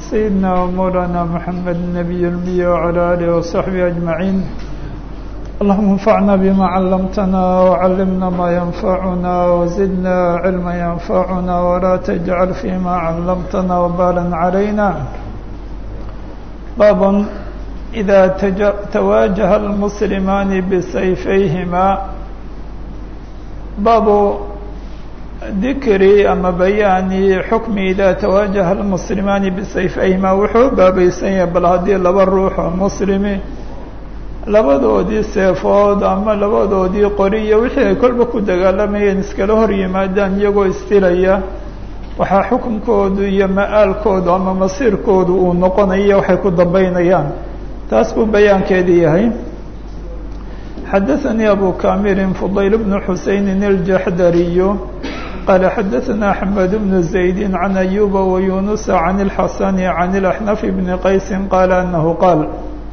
سيدنا ومولانا محمد النبي المي وعلى آله وصحبه أجمعين اللهم انفعنا بما علمتنا وعلمنا ما ينفعنا وزدنا علما ينفعنا ولا تجعل فيما علمتنا وبالا علينا باب إذا تواجه المسلمان بسيفيهما باب dikri ama bayaani xukmi idaa tawaajaha almuslimaani bisayfayhima wuxuu baabaysan yahay bal haddii laba ruux oo muslimi labadoodii seefood ama labadoodii qori iyo wixii ay kolba ku dagaalamayeen iskala hor yimaadaan iyagoo istilaya waxaa xukunkoodu iyo ma-aalkoodu ama masiirkoodu uu noqonaya waxay ku dambeynayaan taas buu bayaankeedii yahay xadaثanii abu kamirin fudayl bnu xuseynin iljaxdariyu قال xdثna أحمد بن زيد عن أيوب ويونس عن الحسن عن الأحنف بن قيس قال أنه قال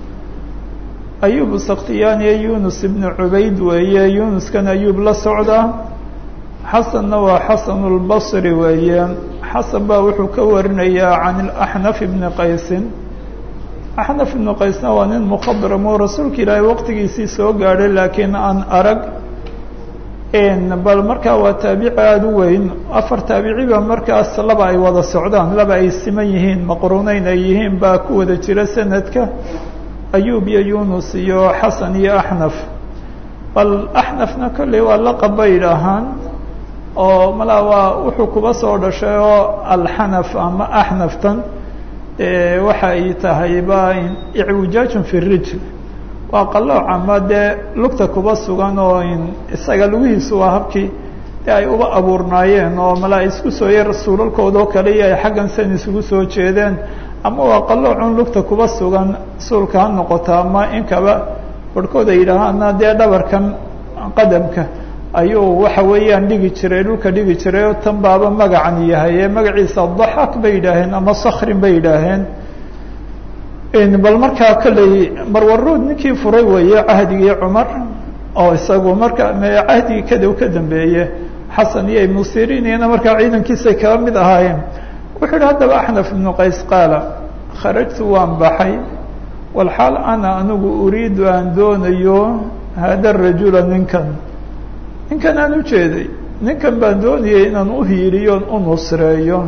أيوب سkhtiyاniye يونس بن عubayd weeye يونسkan أيوب la socda xaسنna waa xaسن البصري weeye xaسن baa wuxuu ka warinayaa عن الأحنف بن qaysi أحنف بن qaysna waa nin mخdرmo rasuulka ilaahay waqtigiisii soo gaadhay laakiin aan arag bal markaa waa taabici aada u weyn afar taabiciba markaas laba ay wada socdaan laba ay siman yihiin maqruuneyn ay yihiin baa ku wada jira sanadka ayub iyo yunus iyo xasan iyo axnaf bal axnafna kolley waa laqab bay idhaahaan oo malaa waa wuxuu kuba soo dhashay oo alxanaf ama axnaftan waxa ay tahay ba icwijaajun fi rijl waa qalooc ama dee lugta kuba sugan oo isaga lugihiisu waa habkii dee ay uba abuurnaayeen oo malaa isku soo yar suulalkoodao kale iyo ay xaggan san isugu soo jeedeen ama waa qaloocun lugta kuba sugan suulka ha noqota ama inkaba barhkood ay yidhaahaana dee dhabarkan qadamka ayuu waxa weeyaan dhigi jiray dhulka dhigi jiray oo tan baaba magacan yahay ee magaciisa daxak bay yidhaaheen ama sakrin bay yidhaaheen bal markaa kolley marwaruud ninkii furay weeye cahdigii cumar oo isagu marka cahdigii kadow ka dambeeye xasan iyo ibnu sirin iyana markaa ciidankiisay kaba mid ahaayeen wuxuu yihi haddaba axnaf ibnu qays qaala kharajtu waan baxay walxaal ana anigu uriidu aan doonayo hada rajula ninkan ninkan aan ujeeday ninkan baan doonayay inaan uhiiliyo u nusreeyo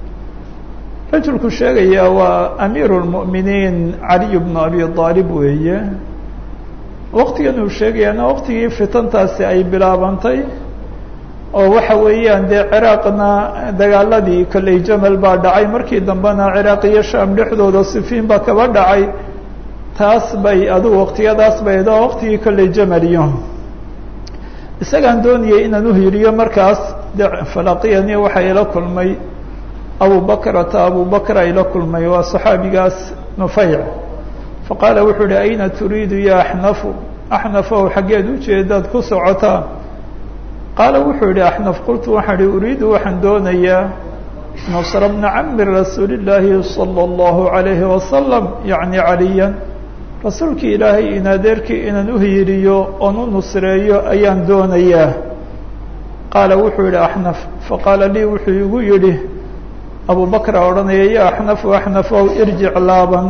rajulku sheegaya waa amiiru lmu'miniin caliy bnu abi aalib weeye waqtigan uu sheegayaana waqtigii fitantaasi ay bilaabantay oo waxa weeyaan dee ciraaqna dagaaladii kolley jamal baa dhacay markii dambena ciraaq iyo sham dhexdooda sifiin baa kaba dhacay taas bay adigu waqtiyadaas bay do waqtigii kolley jamal iyo isagaan doonayay inaan uhiriyo markaas de falaqiyani waxa ila kulmay abu bakrata abu bakr ay la kulmay waa صaxaabigaas nufayc faqaala wuxuu uhi ayna turiidu ya axnafu axnafow xaggeed ujeedaad ku socotaa qaala wuxuu yihi axnaf qultu waxaan ihi uriidu waxaan doonayaa nasra bna cami rasuuli llaahi salى اllahu عalayhi wasalam yacni caliya rasuulkii ilaahay in adeerkii inaan uhiiriyo oon u nusreeyo ayaan doonayaa qaala wuxuu yihi axnaf faqaala lii wuxuu igu yidhi abu bakra odhanaya ya axnafu axnafow irjic laaban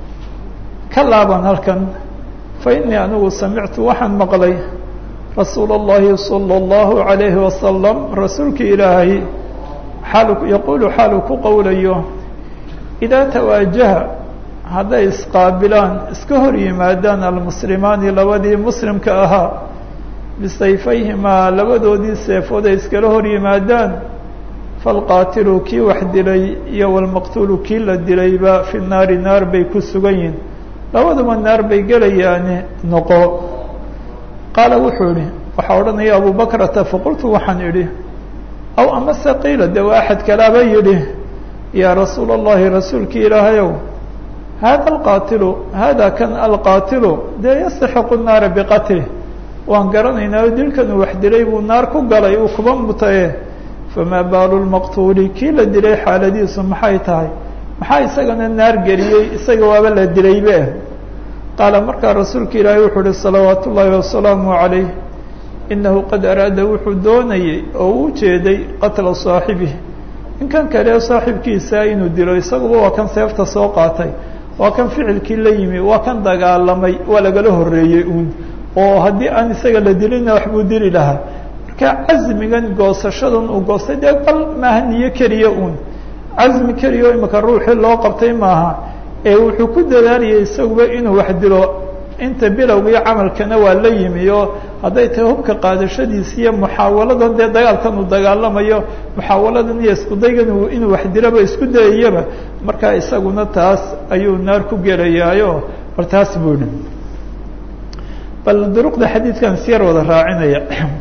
ka laaban halkan fa innii anigu samictu waxaan maqlay rasuula اllahi salى اllahu عalayhi wasalam rasuulkii ilaahay xaalu yaquulu xaalu ku qowlayo idaa tawaajaha hadday isqaabilaan iska hor yimaadaan almuslimaani labadii muslimka ahaa bisayfayhimaa labadoodii seefood ay iskala hor yimaadaan falqaatilu kii wax dilay iyo walmaqtuulu kii la dilayba fi naari naar bay ku sugan yihin labaduba naar bay gelayaani noqo qaala wuxuu idhi waxaa odhanaya abu bakrata faqultu waxaan idhi aw amase qiila de waa axad kalaaba yidhi yaa rasuula allahi rasuulkii ilaahayow hada alqaatilu hada kan alqaatilu dee yastaxiqu naara biqatlih waan garanaynaa o dilkan uu wax dilay buu naar ku galay uu kuba mutaye famaa baalu lmaqtuuli kii la dilay xaaladiisu maxay tahay maxaa isagana naar geliyey isaga waaba la dilaybe qaala markaa rasuulka ilaahay wuxuu uhi salawaat ullaahi wasalaamu calayh inahu qad araada wuxuu doonayey oo u jeeday qatla saaxibih ninkan kale saaxiibkiisa inuu dilo isaguba waa kan seefta soo qaatay waa kan ficilkii la yimi waa kan dagaalamay waa lagala horeeyey uun oo haddii aan isaga la dilina waxbuu dili lahaa marka casmigan goosashadan uu goostay dee bal maaha niyo keliya uun casmi keliya o imika ruuxii loo qabtay maaha ee wuxuu ku dadaalayay isaguba inuu wax dilo inta bilowgii camalkana waa la yimi oo hadday tahay hubka qaadashadiisa iyo muxaawaladan dee dagaalkan uu dagaalamayo muxaawaladan iyo iskudaygan inuu wax dilaba isku dayayaba markaa isaguna taas ayuu naar ku gelayaayo bal taas buu idhi bal duruqda xadiidkan siyar wada raacinaya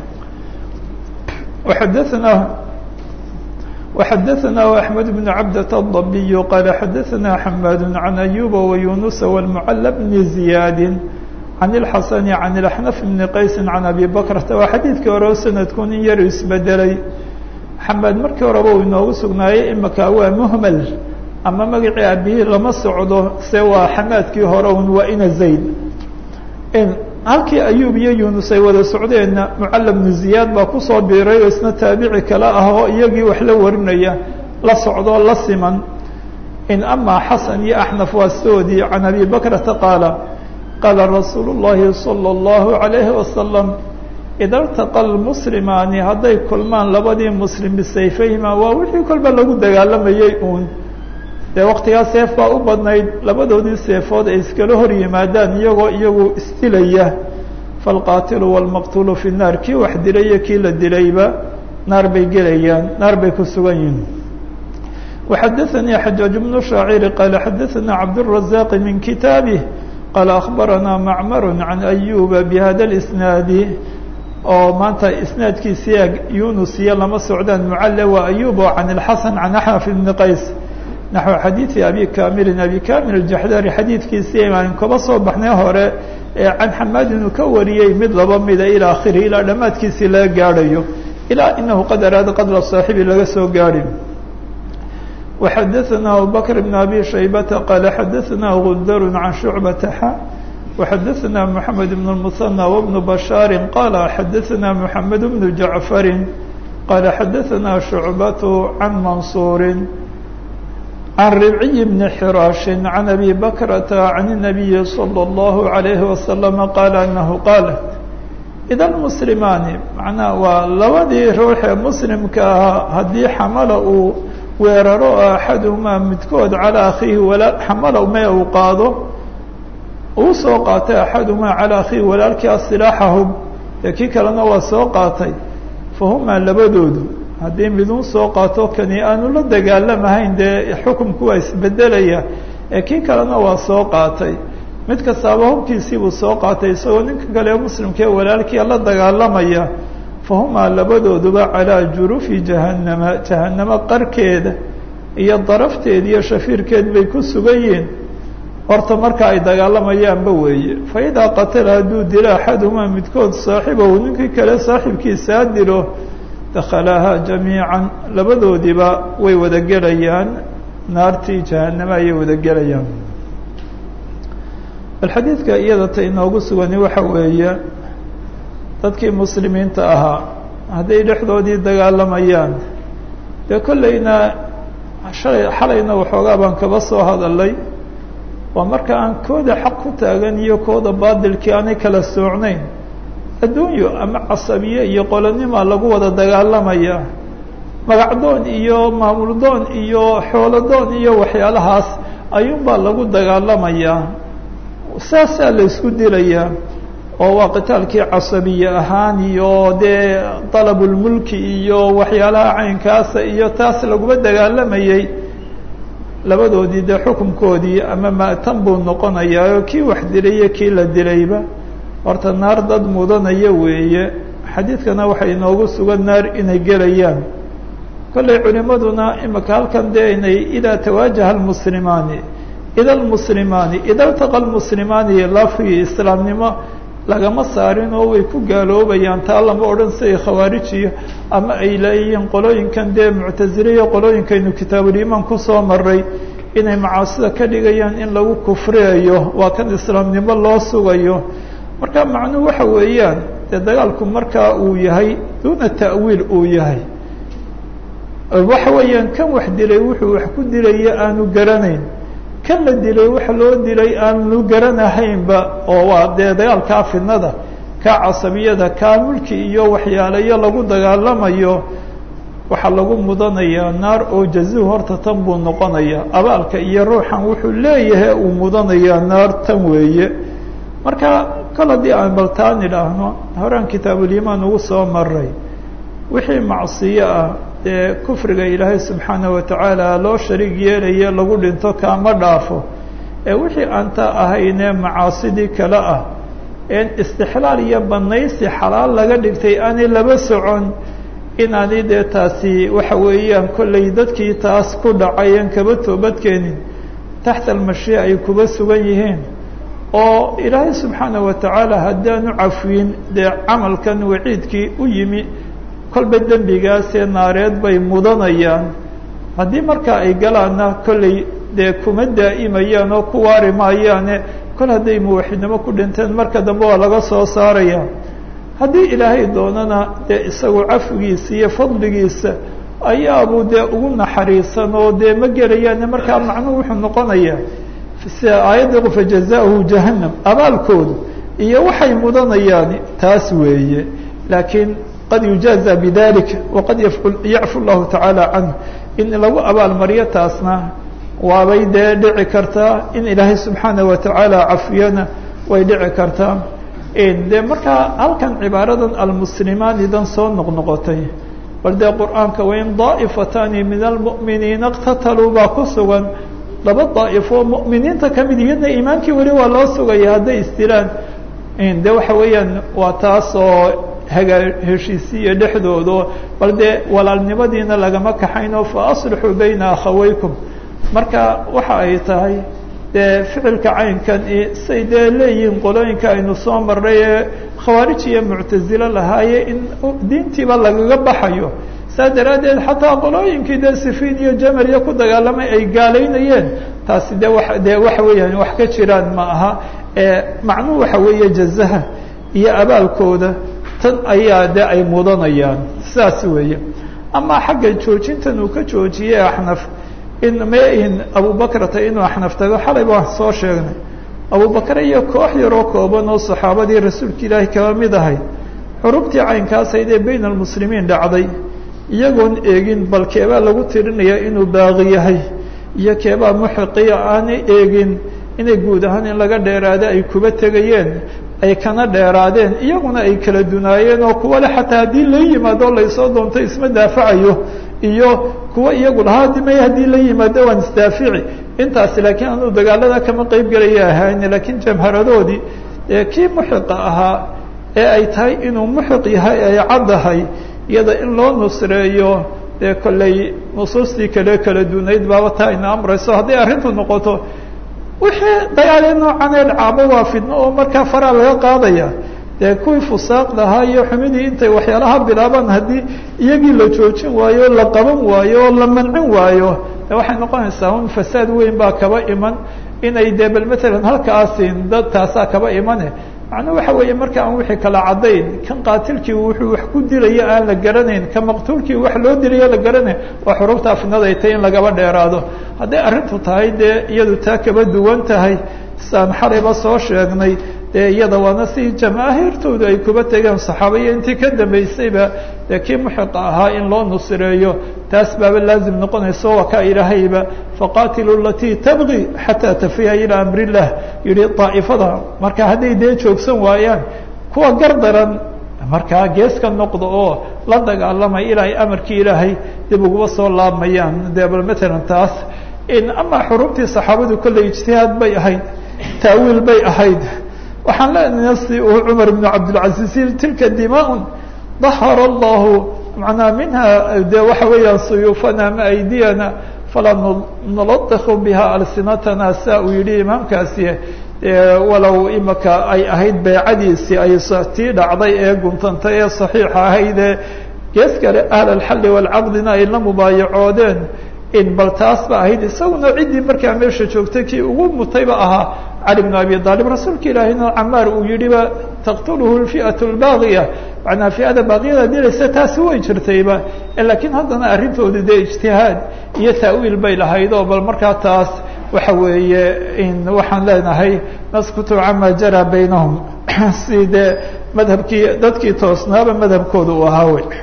waxadaanaa وxdثnah أحمد بن عبدة الضبي qال xdثna حmاd عن أيوب ويuنس والمعل بن زياد عن الحسن عن الأحنف بن qaيس عن أبي بكرة waa xadيidkii hore سندku nin yar isbedelay xmاad markii horeba uu inoogu sugnaayey imika waa مهmل ama magacii abihii lama socdo se waa xamaadkii hore un waa ina زayd halkii ayub iyo yunus ay wada socdeenna mucalla bnu ziyaad baa kusoo biiray oo isna taabici kale ah oo iyagii wax la warinaya la socdo la siman in amaa xasan iyo axnaf waa soodii can abi bakrata qaala qaala rasuulu llahi salى اllahu عalayhi wasalam ida اltaqa lmuslimaani hadday kulmaan labadii muslim bisayfayhima waa wixii kolba lagu dagaalamayey uun dee waktigaa seef baa u badnayd labadoodii seefood ay iskala hor yimaadaan iyagoo iyagu isdilaya falqaatilu wاlmaqtulu fi الnaar kii wax dilay iyo kii la dilayba naar bay gelayaan naar bay ku sugan yihin وxadaثnii xajaaج بن شhaacir qaala xadaثna cabdالرaزاq min kitaabih qaala أخbarana macmar can أyuba bhada الإsnaadi oo maanta isnaadkiisiya yunus iyo lama socdaan mucale waa ayub oo can الxasan can axnaf bn qays naxو xadiiثi abi kamilin abi kamil الjaxdari xadiidkiisii aan kaba soo baxnay hore ee can xamaad inuu ka wariyey mid laba mida ilى akhirihi ilaa dhammaadkiisii laga gaadhayo ilaa inahu qad araada qadra صaaxibi laga soo gaadhi وxadaثna abubakr بn abi shaybata qaala xadaثna gundar can shucbata xa وxadaثna mحamed بn الmuثنى وبن bashaari qaala xadaثna mحamed بn jaعfari qaala xadaثna shucbat can mansuuri عن ربعي بن حراش عن أبي بكرة عن النبي صلى الله عليه وسلم قال أنه قال إذا المسلمان معنaa waa labadii ruuxee مسلمka ahaa haddii xamala uu weeraro أحadهmaa midkood عalى أkhiihi walaa xamala me uu qaado uu soo qaatay أحadهmaa عalى أkhiihi walaalkii asilaaxahum dee kii kalena waa soo qaatay fahumaa labadoodu haddii midun soo qaato kani aanu la dagaalamahayn dee xukumku waa isbedelaya ee kii kalena waa soo qaatay mid kastaaba hubkiisii buu soo qaatay isagoo ninka kale muslimkaee walaalkii la dagaalamaya fahumaa labadooduba calaa jurufi jahannama jahannamo qarkeeda iyo darafteed iyo shafiirkeed bay ku sugan yihiin horta marka ay dagaalamayaanba weeye fa idaa qatala hadduu dilo axaduhumaa midkood saaxibahu ninkii kale saaxiibkiisaa dilo dakhalaaha jamiican labadoodiba way wada gelayaan naartii jahannama ayay wada gelayaan bal xadiidka iyada ta inoogu sugani waxa weeye dadkii muslimiinta ahaa hadday dhexdoodii dagaalamayaan dee kollayna shalay xalayna waxoogaa baan kaba soo hadalay waa marka aan kooda xaq ku taagan iyo kooda baadilkii aanay kala soocnayn adduunyo ama casabiye iyo qolonima lagu wada dagaalamaya magacdoon iyo maamuldoon iyo xoolodoon iyo waxyaalahaas ayuunbaa lagu dagaalamayaa saasaa la isku dilayaa oo waa qitaalkii casabiye ahaan iyo dee dalabulmulki iyo waxyaalaha caynkaasa iyo taas laguma dagaalamayey labadoodii dee xukunkoodii ama ma'tan buu noqonayaa oo kii wax dilay iyo kii la dilayba horta naar dad mudanaya weeye xadiidkana waxay inoogu sugan naar inay gelayaan kollay culimaduna imika halkan dee inay idaa tawaajaha almuslimaani ida almuslimaani ida altaqa almuslimaani lafii islaamnimo lagama saarin oo way ku gaaloobayaan taa lama odhan siday khawaarijiyo ama ay leeyihiin qolooyinkan dee muctasiliyo qolooyinkaynu kitaabuliimaan kusoo maray inay macaasida ka dhigayaan in lagu kufriyayo waa kan islaamnimo loo sugayo marka macnuhu waxa weeyaan dee dagaalku markaa uu yahay duuna ta'wiil uu yahay waxa weeyaan kan wax dilay wuxuu wax ku dilaya aanu garanayn kan la dilay waxa loo dilay aanu garanahaynba oo waa dee dagaalkaa fidnada kaa casabiyada kaa mulki iyo waxyaalayo lagu dagaalamayo waxaa lagu mudanayaa naar oo jazuhu horta tan buu noqonayaa abaalka iyo ruuxan wuxuu leeyahay uu mudanayaa naar tan weeye marka kol haddii aan baltaan idhaahno horaan kitaabulimaan ugu soo maray wixii macsiyo ah dee kufriga ilaahay subxaanaه watacaala loo shariig yeelaye lagu dhinto kaama dhaafo ee wixii aanta ahaynee macaasidii kale ah een istixlaal iyo banaysi xalaal laga dhigtay aanay laba socon inaani dee taasi waxa weeyaan kollay dadkii taas ku dhacayen kaba toobadkeenin taxta almashiica ay kuba sugan yihiin oo ilaahay subxaanaه watacaala haddaanu cafwiin dee camalkan waciidkii u yimi kolba dembigaasee naareed bay mudanayaan haddii markaa ay galaanna kollay dee kuma daa'imayaan oo ku waari maayaane kol hadday muwaxidnimo ku dhinteen marka dambe waa laga soo saaraya haddii ilaahay doonana dee isagu cafwigiisa iyo fadligiisa ayaabuu dee ugu naxariisan oo dee ma gelayaane markaa macnuhu wuxuu noqonayaa sida aayadda fajazaahu jahannam abaalkoodu iyo waxay mudanayaan taas weeye laakiin qad yujaaza bidalik waqad yacfu llahu tacaala canhu in lagu abaalmaryo taasna waabay dee dhici kartaa in ilaahay subxaanaه watacaala cafiyana way dhici kartaa dee markaa halkan cibaaradan almuslimaanidan soo noqnoqotay bal dee qur'aanka wain daa'ifatani min almu'miniina اqtataluu baa ku sugan laba daa'ifo mu'miniinta kamid iyadna iimaankii weli waa loo sugaya hadday isdilaan de waxa weeyaan waa taas oo hagaa heshiisiiya dhexdoodo bal dee walaalnimadiina lagama kaxayno fa aslixuu bayna akhawaykum marka waxa ay tahay dee ficilka caynkan say dee leeyihiin qolooyinka aynu soo marray ee khawaarij iyo muctazilo lahaaye in diintiiba lagaga baxayo saa daraaddeed xataa qolooyinkii dee sifiin iyo jamal iyo ku dagaalamay ay gaalaynayeen taasi de wa dee waxa weeyaan wax ka jiraan ma aha macnuhu waxa weeye jazaha iyo abaalkooda tan ayaa de ay mudanayaan sidaas weeye ama xagga joojintan uu ka joojiyey axnaf in main abubakrata inuu axnaf tago xalay baan soo sheegnay abubakre iyo koox yaroo kooban oo saxaabadii rasuulka ilaahi kaba mid ahayd xurubtii caynkaashayd ee bayn almuslimiin dhacday iyagoon eegin bal keebaa lagu tirinaya inuu baaqi yahay iyo keebaa muxiqiya aanay eegin inay guud ahaan in laga dheeraado ay kuba tegayeen ay kana dheeraadeen iyaguna ay kala dunaayeen oo kuwa le xataa haddii la yimaado laysoo doonto isma daafacayo iyo kuwa iyagu lahaa dimay haddii la yimaado waan isdaafici intaasi laakiin anuu dagaalada kama qeyb gelaya ahayn laakiin jamharadoodii kii muxiqa ahaa ee ay tahay inuu muxiq yahay ay caddahay iyada in loo nusreeyo dee kollay nusuustii kale kala dunayd baaba taa ina amrayso hadday arrintu noqoto wixii dagaalee noocan ee dhacaaba waa fidno oo markaa faraa laga qaadaya dee kuwii fusaaqda ahaa iyo xumidii intay waxyaalaha bilaabaan haddii iyagii la joojin waayo la qaban waayo oo la mancin waayo de waxay noqonaysaa un fasaad weyn baa kaba iman inay dee bal matalan halkaasin dad taasaa kaba imane macnuu waxa weeye marka aan wixii kala caddayn kan qaatilkii wuxuu wax ku dilaya aan la garanayn ka maqtuulkii wax loo dilayo la garanayn waa xurubtaa fidnada ay tahay in lagaba dheeraado hadday arrintu tahay dee iyadu taa kaba duwan tahay saan xalayba soo sheegnay dee iyada waana si jamaahiirtoodu ay kuba tegeen saxaabaiyo intii ka dambaysayba dee kii muxiqa ahaa in loo nusreeyo taas baaba laazim noqonayso waa kaa ilaahayba faqaatilu alatii tabgi xataa tafiya ilaa amri illah yihi daa'ifada marka hadday dee joogsan waayaan kuwa gar daran markaa gees ka noqda oo la dagaalamay ilaa ay amarkii ilaahay dib uguba soo laabmayaan dee bal matalan taas in ama xurubtii saxaabadu kolley ijtihaad bay ahayd taawiil bay ahayd waxaan leenahay si uu cumar ibnu cabdilcaziiz yii tilka dimaa dahara allahu manaa minha de waxa weeyaan suyuufana ama aydiyana falaa nuladiku biha alsinatana saa uu yihi imaamkaasi walow imaka ay ahayd beecadiisii ay tii dhacday ee guntantay ee saxiixa ahaydee gees kale ahl alxalli waalcaqdina ay la mubaayacoodeen in bal taas ba ahayd isaguna ciddii markaa meesha joogtay kii ugu mutayba ahaa cali bn abi aalib rasuulka ilaahina camaar uu yidhiba taqtuluhu lfi'at lbaaqiya macnaa fi'ada baaqiyada dilaysa taasi way jirtayba laakiin haddana arrintoodu dee ijtihaad iyo ta'wiil bay lahayd oo bal markaa taas waxa weeye in waxaan leenahay naskutu cama jara baynahum si dee madhabkii dadkii toosnaaba madhabkooda uu ahaa wey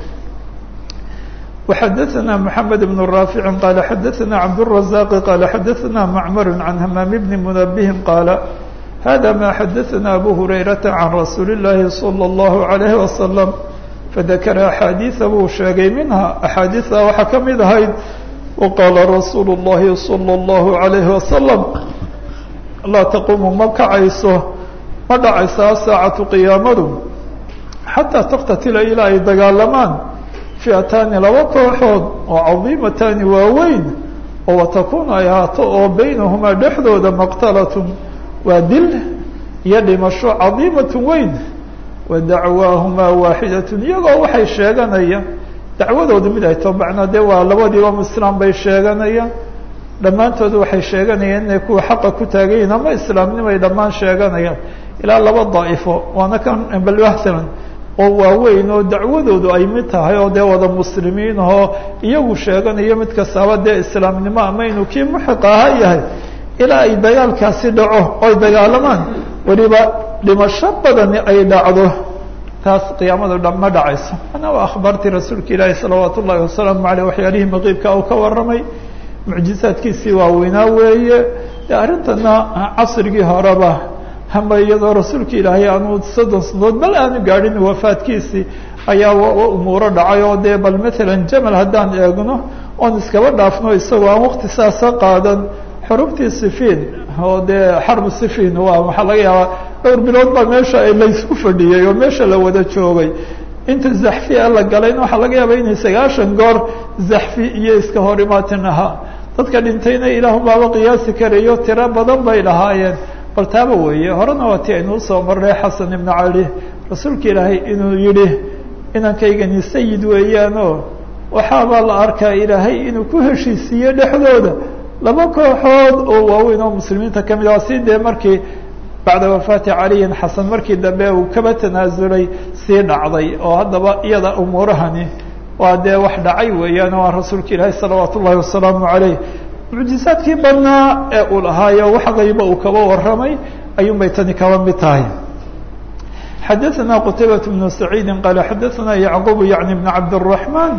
وxdثna محamed بن رافع qال xdثna cبدالرزاq qال xdثna معmر عن hmام بن منبه qال hذا ma xdثna أbو هريرة عن رsuuل اللahi صلى الله عليه وسلم فذkر أحاadيثa buu sheegay minها أحاadiثa waxaa ka mid ahayd وqاla رsuuل اللahi صلى الله عليه وسلم laa تquم ma kacayso ma dhacaysa saacaة قiyaamadu xatىa تktatila ilaa ay dagaalamaan fi'ataani laba kooxood oo cadiimataani waaweyn oo watakunu ay ahaato oo baynahumaa dhexdooda maqtalatun waa dil iyo dhimasho cadiimatun weyn wa dacwaahumaa waaxidatun iyagoo waxay sheeganaya dacwadooda mid ay too macnaa dee waa labadiiba islaam bay sheeganayaan dhammaantood waxay sheeganayaan inay kuwa xaqa ku taagan yihin ama islaamnimay dhammaan sheeganayaan ilaa laba daa'ifo waana kan balwahtalan oo waaweyn oo dacwadoodu ay mid tahay oo dee wada muslimiin ahoo iyagu sheeganayo mid kastaaba dee islaamnimo ama inuu kii muxiq ahaa yahay ilaa ay dagaalkaasi dhaco oy dagaalamaan weliba dhimasho badani ay dhacdo taas qiyaamada dha ma dhacayso ana waa akhbaartii rasuulka ilaahi salawaat ullahi wasalaamu aleyh waxyaalihii maqiibka uu ka warramay mucjizaadkiisii waaweynaa weeye de arrintana casrigii horeba hama iyadoo rasuulka ilaahay aanu soddon sanadood bal aanu gaadhin wafaadkiisii ayaa umuuro dhacay oo dee bal matalan jamal haddaan eegno oon iskaba dhaafno isagoo aan wakti saasa qaadan xurubtii sifiin oo dee xarbu sifiin waa waxaa laga yaabaa dhowr bilood baa meesha laysku fadhiyey oo meesha la wada joogay inta zaxfi a la galayna waxaa laga yaaba inay sagaashan goor zaxfi iyo iska hor imaatin ahaa dadka dhintayna ilaahu baaba qiyaasi karayo tiro badan bay lahaayeen bal taaba weeye horena waa ti aynuu soo marnay xasan ibnu cali rasuulka ilaahay inuu yidhi inankaygani sayid weeyaanoo waxaabaa la arkaa ilaahay inuu ku heshiisiiye dhexdooda laba kooxood oo waaweyn oo muslimiinta ka mid ah si dee markii bacda wafaati caliyin xasan markii dambe uu kaba tanaasulay sii dhacday oo haddaba iyada umuurahani waa dee wax dhacay weeyaan waa rasuulka ilaahay salawaat ullahi wasalaamu caleyh mucjizaadkii badnaa ee uu lahaayo wax qayba uu kaba warramay ayuun bay tani kaba mid tahay xadaثna qtaybaة بن سacيidi qala xadaثna yعqub yaعni بn cabdالرaحman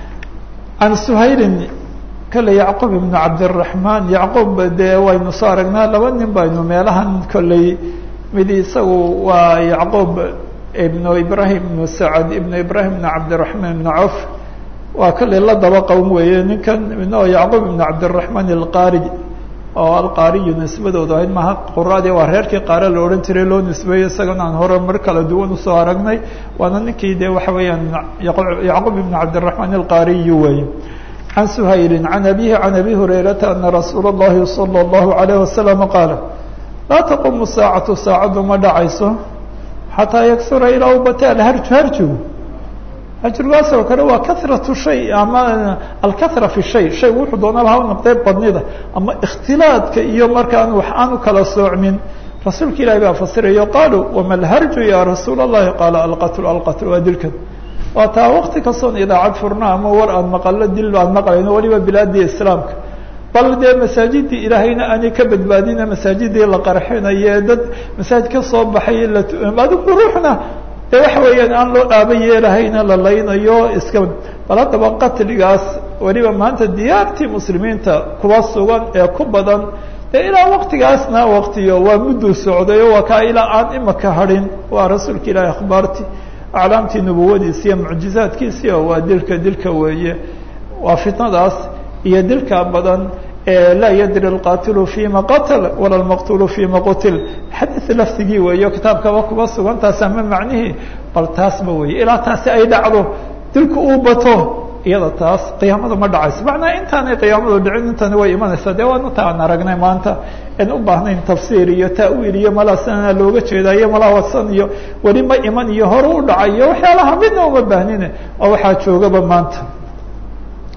can shayli kale yacqub ibn cabdالرaحman yacqub dee waynu soo aragnaa laba nin baynu meelahan kolley mid isagu waa yacqub ibn ibrahim ibn sacd ibn ibrahim ibn cabdالرaحman ibn cawf waa kale la daba qowm weeye ninkan midna oo yacqub ibn cabdالرaحman alqari oo alqaariyu nisbadoodu ahayd maha quraadii waa reerkii qaare la odhan jiray loo nisbeeyey isagana aan hore mar kala duwan usoo aragnay waana ninkii dee waxa weeyaan yacqub ibn cabdالرaحman alqaariyu weeye can shayli can abihi can abi hurayrata ana rasuula اllahi salى اllahu عalayه wasalam qaala laa taqumu saacatu saacaddu ma dhacayso xataa yaksura ilaa u bata alharju harjigu hajrigaas oo kale waa kahratu shay ama alkahra fi shay shay wuxuu doonaba ha noqdee badnida ama ikhtilaadka iyo markaan wax aan u kala soocmin rasuulka ilahi baa fasirayo qaaluu wama alharju ya rasuula اllahi qaala alqatl alqatl waa dilkan waa taa wakti kastoon idaacad furna ama war aan maqalo dil aan maqlayno waliba bilaadii islaamka bal dee masaajidii ilaahayna aanay ka badbaadina masaajidii la qarxinaye dad masaajid ka soo baxay adigu ruuxna de waxa weeyaan aan loo dhaaba yeelahayna la laynayo iska bal haddaba qatligaas weliba maanta diyaartii muslimiinta kuwa sugan ee ku badan dee ilaa waktigaasna waktiyo waa mudduu socdayo waa kaa ilaa aan imaka hadhin waa rasuulka ilaahi akhbaartii aclaamtii nubuwadiisi iyo mucjizaadkiisi oo waa dilka dilka weeye waa fitnadaas iyo dilka badan laa yadri اlqatilu fima qatl wala lmaqtulu fima qutil xadiث lafdigii weeyo kitaabkaba kuba sugan taas ama macnihii bal taasba weeye ilaa taasi ay dhacdo dilku uu bato iyada taas qiyaamadu ma dhacayso macnaa intaanay qiyaamadu dhicin intani way imanaysaa dee waan uta aan aragnay maanta en u baahnayn tafsiir iyo ta'wiil iyo malaa sanana looga jeedaa iyo malaa wasan iyo weli ma iman iyo hore u dhacay iyo waxyaalaha midna uma baahnine oo waxaa joogaba maanta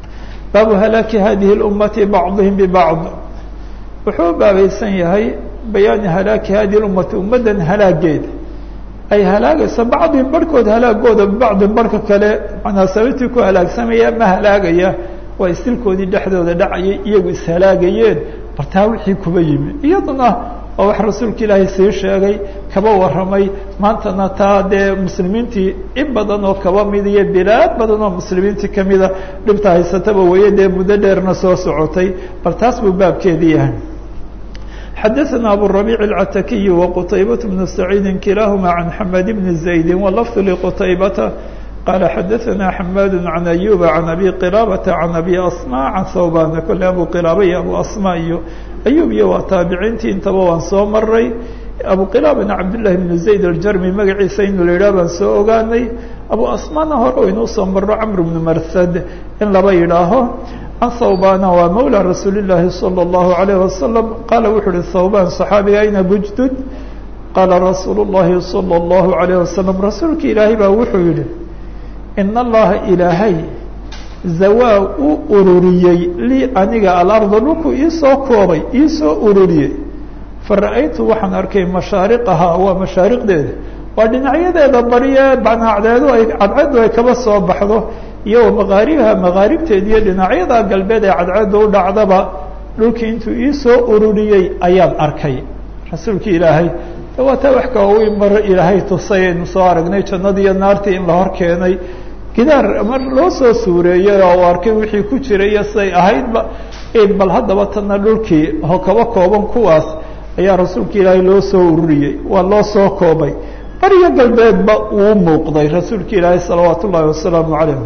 baabu halaaki hadihi اlummati bacdihim bibacd wuxuu baabaysan yahay bayaani halaaki hadihi ummati ummaddan halaageeda ay halaagayso bacdihim barhkood halaagooda bibacdin barhka kale manaa sababtii ku halaagsamaya ma halaagaya waa istilkoodii dhexdooda dhacayay iyagu ishalaagayeen bartaa wixii kuba yimi iyaduna waa wax rasuulka ilaahay sii sheegay kaba warramay maantana taa dee muslimiintii in badan oo kaba mid iyo bilaad badan oo muslimiintii kamida dhibta haysataba weeye dee muddo dheerna soo socotay bal taas buu baabkeedii yahay xadaثna abu الربيع العتakiي وqتaybaة بن سacيidi kilahma عan حmad بن زaيد wlفظ لqتaybةa qال xadaثna حmad عan أyوب عan أbي qلابة عan أbي أصmا عan hوbاn kole abu qلaaba iyo abu أصmا iyo أyوب iyo waa taabiciintii intaba waan soo maray abu qلaabana cabdاللahi بن زayd الjarmi magaciisa inu la yidhah baan soo ogaanay abu asmana hore inuu soo maro cmr بن mrhd in laba yidhaaho can thawbana waa mawlى rasuuli الlahi salى الlahu عalيه wasalam qaala wuxuu uhi thawban صaxaabiga ayna bujdud qaala rasuulu الlahi salى الlahu عalيه wasalam rasuulka ilaahay baa wuxuu yihi in allaha ilaahay zawaa uu ururiyey lii aniga alarda dhulku iisoo koobay iisoo ururiyey fara-aytu waxaan arkay mashaariqahaa waa mashaariqdeeda waa dhinacyadeeda bariye banacdeedu ay cadceedu ay kaba soo baxdo iyo maqaaribaha maqaaribteeda iyo dhinacyada galbeed ee cadceedda u dhacdaba dhulkii intuu iisoo ururiyey ayaan arkay rasuulki ilaahay waa taa wax kawaweyn mar ilaahay tusay aynu soo aragnay jannadii iyo naartii in la hor keenay gidaar mar loo soo suureeyey oo u arkay wixii ku jiray iyo siday ahaydba bal haddaba tana dhulkii oo kaba kooban kuwaas ayaa rasuulka ilaahay loo soo ururiyey waa loo soo koobay bariyo galbeedba uu muuqday rasuulka ilaahay salawaat ullaahi wasalaamu calayh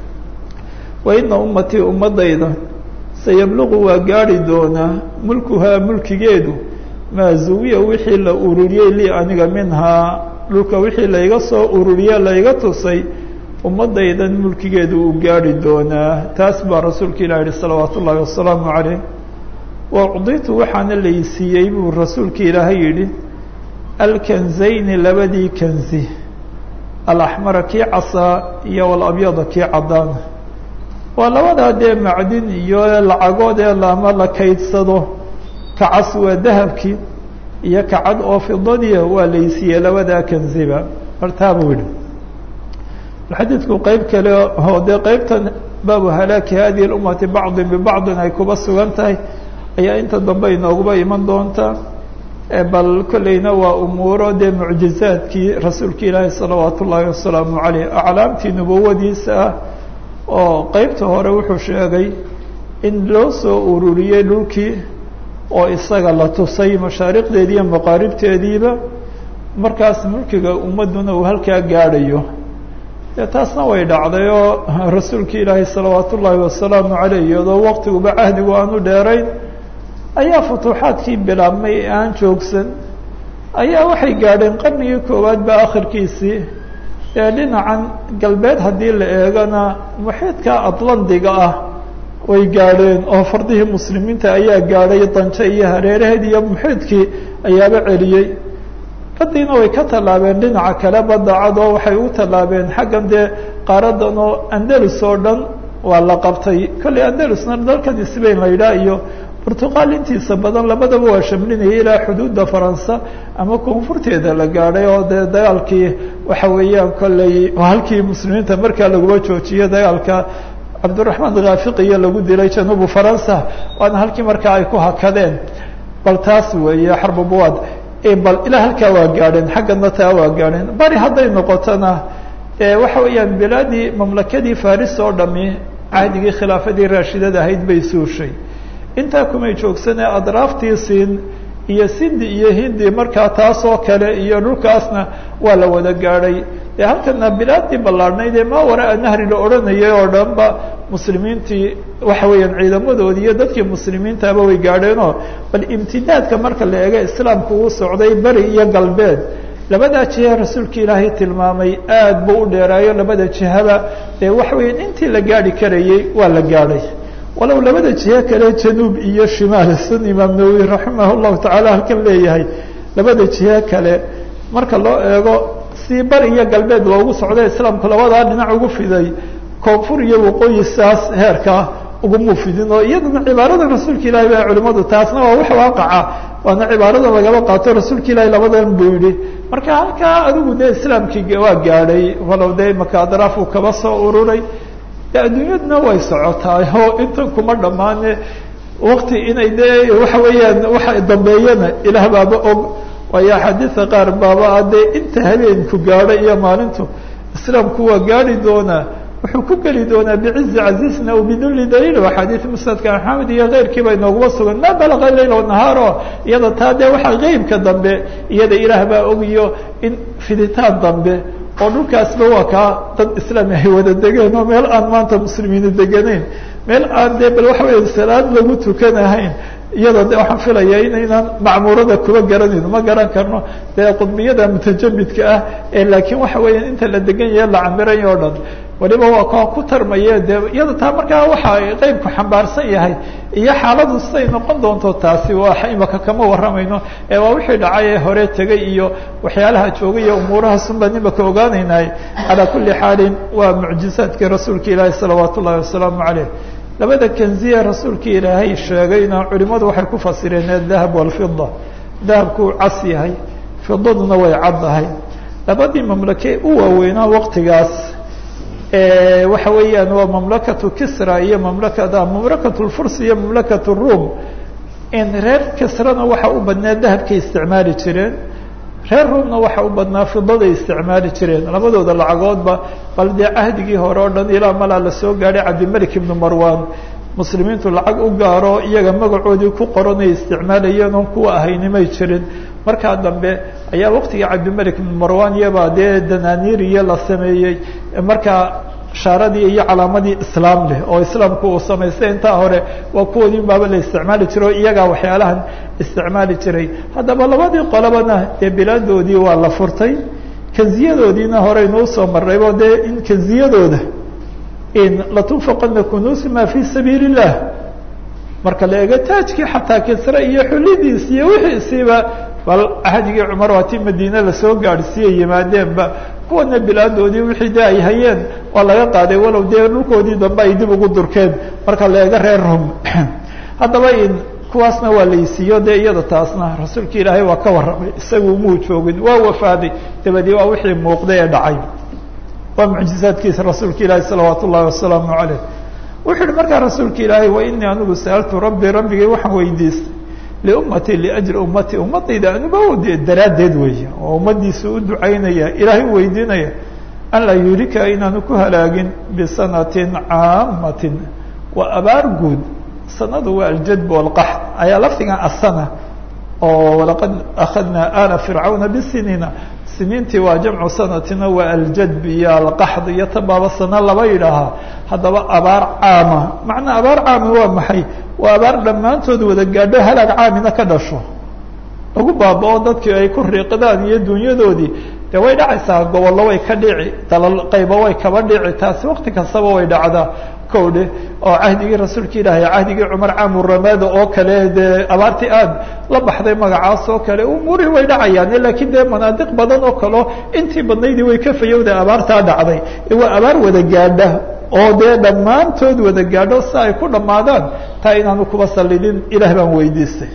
wa ina ummatii ummadayda sayabluqu waa gaari doonaa mulkuhaa mulkigeedu maa zuwiya wixii la ururiyey lii aniga minhaa dhulka wixii layga soo ururiye layga tusay ummadaydan mulkigeedu uu gaari doonaa taas baa rasuulka ilah yihi salawaat ullaahi wasalaamu calayh wa ucditu waxaana laysiiyey buu rasuulka ilaahay yidhi alkanzayni labadii kanzi alaxmara kii casaa iyo walabyada kii caddaana waa labadaa dee macdin iyo lacagood ee lama la kaydsado kacas waa dahabkii iyo kacad oo fidadiia waa laysiiyey labadaa kanziba martaa buu yihi xadiidku qeyb kale oo dee qeybtan baabu halaaki hadihi اlummati bacdin bibacdin ay kuba sugan tahay ayaa inta dambe inooguba iman doontaa bal kolleyna waa umuuro dee mucjizaadkii rasuulka ilaahi salawaat ullaahi wasalaamu caleyh aclaamtii nubawadiisa ah oo qeybta hore wuxuu sheegay in loo soo ururiyey dhulkii oo isaga la tusay mashaariqdeedii iyo maqaaribteediiba markaas mulkiga ummadduna uu halkaa gaadhayo dee taasna way dhacday oo rasuulka ilaahi salawaat ullaahi wasalaamu caleyh iyadoo waqtiguba cahdigu aanu dheerayn ayaa futuuxaadkii bilaabmay ee aan joogsan ayaa waxay gaadheen qarnigii koowaad ba akhirkiisii ee dhinacan galbeed haddii la eegana muxiidka atlandiga ah way gaadheen oo fardihii muslimiinta ayaa gaadhay danje iyo hareeraheed iyo muxiidkii ayaaba celiyey badiina way ka tallaabeen dhinaca kale badda cad oo waxay u tallaabeen xaggan dee qaaradan oo andalus oo dhan waa la qabtay kolley andalusna dalkan sbain la yidhaah iyo burtuqaal intiisa badan labadaba waa shamlinaya ilaa xuduudda faransa ama koonfurteeda la gaadhay oo dee dagaalkii waxa weeyaan kolley halkii muslimiinta markaa laguma joojiyo dagaalka cabdiraxmaan khaafiqiyo lagu dilay januubu faransa waana halkii markaa ay ku hakadeen bal taas weeye xarbubuwaad bal ilaa halkaa waa gaadheen xaggana taa waa gaadheen bari hadday noqotona waxa weeyaan bilaadii mamlakadii faris oo dhami cahdigii khilaafadii raashidada ahayd bay suushay intaa kumay joogsanee adraaftii siin iyo sindi iyo hindi markaa taasoo kale iyo dhulkaasna waa la wada gaadhay dee halkana bilaadii ballaadhnayd ee maa waraa nahri la odhanayay oo dhan ba muslimiintii waxa weeyaan ciidamadoodii iyo dadkii muslimiintaaba way gaadheenoo bal imtidaadka marka la eego islaamku uu socday beri iyo galbeed labadaa jiha rasuulka ilaahay tilmaamay aad buu u dheeraayo labada jihaba dee waxa weeyaan intii la gaadhi karayey waa la gaadhay walow labada jihe kale januub iyo shimaal sun imaam nawowi raximah llahu tacaala halkan leeyahay labada jihe kale marka loo eego si bari iyo galbeed loogu socday islaamku labadaa dhinac ugu fiday koonfur iyo waqooyi saas heerkaa uguma fidin oo iyadana cibaarada rasuulka ilaahi ba culimadu taasna waa wax waaqaca waana cibaarada lagaba qaato rasuulka ilaahi labadan buu yihi marka halkaa adigu dee islaamkii waa gaadhay walow dee maka adraafuu kaba soo ururay de adduunyaduna way socotaay oo intan kuma dhammaane wakti inay dee waxa weeyaan waxa dambeeyana ilaah baaba og waayo axaadiisa qaar baaba a dee inta habeenku gaadho iyo maalintu islaamku waa gaadhi doonaa wuxuu ku geli doonaa bicizi casiisna o bidulli daliil axaadiis musnadka maxamed iyo keyrkii bay nooguma sugan ma balaqa layl nahaaro iyada taa dee waxaa qeybka dambe iyada ilaah baa ogiyo in fiditaan dambe oo dhulkaasba waa kaa dad islaami ay wada degeen oo meel aan maanta muslimiinu deganayn meel aan dee bal waxa weya salaad lagu tukanahayn iyadoo de waxaan filaya inaynaan macmuurada kuba garanayno ma garan karno dee qudbiyada mutajamidka ah ee laakiin waxa weeya inta la degan yahe la camiray oo dhan waliba waa kaa ku tarmaye de iyada taa markaa waxa qeybku xambaarsan yahay iyo xaaladu siday noqon doonto taasi waa imaka kama waramayno ee waa wixii dhacay ee hore tegay iyo waxyaalaha joogay iyo umuurahaas un baan imaka ogaanaynay calaa kuli xaalin waa mucjizaadkii rasuulka ilaahi salawaat ullahi wasalaamu caleyh labada kenziya rasuulka ilaahay sheegayna culimadu waxay ku fasireen adahab walfida dahabkuu cas yahay fidaduna way caddahay labadii mamlake u waaweynaa waqtigaas waxa weeyaan waa mamlakatu kisra iyo mamlakada mamlakat lfurs iyo mamlakat rum in reer kisrana waxa u badnaa dahabkay isticmaali jireen reer rumna waxa u badnaa fidaday isticmaali jireen labadooda lacagoodba bal dee cahdigii hore oo dhan ilaa malaa lasoo gaadhay cabdimelik ibnu marwan muslimiintu lacag u gaaro iyaga magacoodii ku qoranay isticmaalayeen oon kuwa ahaynimay jirin markaa dambe ayaa waqtigii cabdimelik ibnu marwan iyabaa dee dananiiriya la sameeyey markaa shaaradii iyo calaamadii islaam leh oo islaamku uu samaystay intaa hore waa kuwoodii baaba la isticmaali jiray oo iyagaa waxyaalahan isticmaali jiray haddaba labadii qolobana dee bilaadoodii waa la furtay kanziyadoodiina horeynuu soo marraybo dee in kanziyadooda in latunfaqana kunuusi ma fi sabiili illah marka la eego taajkii xataa kisre iyo xulidiis iyo wixiisiiba bal ahdigii cumar waa ti madiine lasoo gaadhsiiyey yimaadeenba kuwana bilaadoodii wixii de ay hayeen waa laga qaaday walow dee dhulkoodii dambe ay dib ugu durkeen marka la eego reer rum haddaba in kuwaasna waa laysiiyo dee iyada taasna rasuulka ilaahay waa ka warramay isagu muu joogin waa wafaaday dabadii waa wixii muuqday ee dhacay waa mucjizaadkiisa rasuulka ilaahi salawaat ullahi wasalaamu caleyh wuxuu yihi markaa rasuulka ilaahay wa inii anigu sa'altu rabbi rabbigay waxaan weydiistay liummatii liajli ummatii ummadayda anuba de daraaddeed weeye oo ummadiisa u ducaynaya ilaahay u weydiinaya an laa yuhlika inaanu ku halaagin bisanatin caamatin waa abaar guud sanadu waa aljadb walqaxd ayaa lafdigan asana oo walaqad akhadnaa ala fircawna bisiniina siniintii waa jamcu sanatina waa aljadb iyo alqaxd iyo tabaaba sana laba yidhaahaa haddaba abaar caama macnaa abaar caami waa maxay waa abaar dhammaantood wada gaadho halaag caamina ka dhasho lagu baaba-o dadkii ay ku riiqdaan iyo dunyadoodii dee way dhacaysaa gobollo way ka dhici dalal qaybo way kaba dhici taasi waqti kastaba way dhacdaa kowdhe oo cahdigii rasuulka ilaahay cahdigii cumar caamu ramada oo kale dee abaartii aad la baxday magacaas oo kale umuurihii way dhacayaan laakiin dee manaadiq badan oo kaleo intii badnaydii way ka fayowda abaartaa dhacday waa abaar wada gaadha oo dee dhammaantood wada gaadho si ay ku dhammaadaan taa inaanu kuba sallidin ilaah baan weydiistay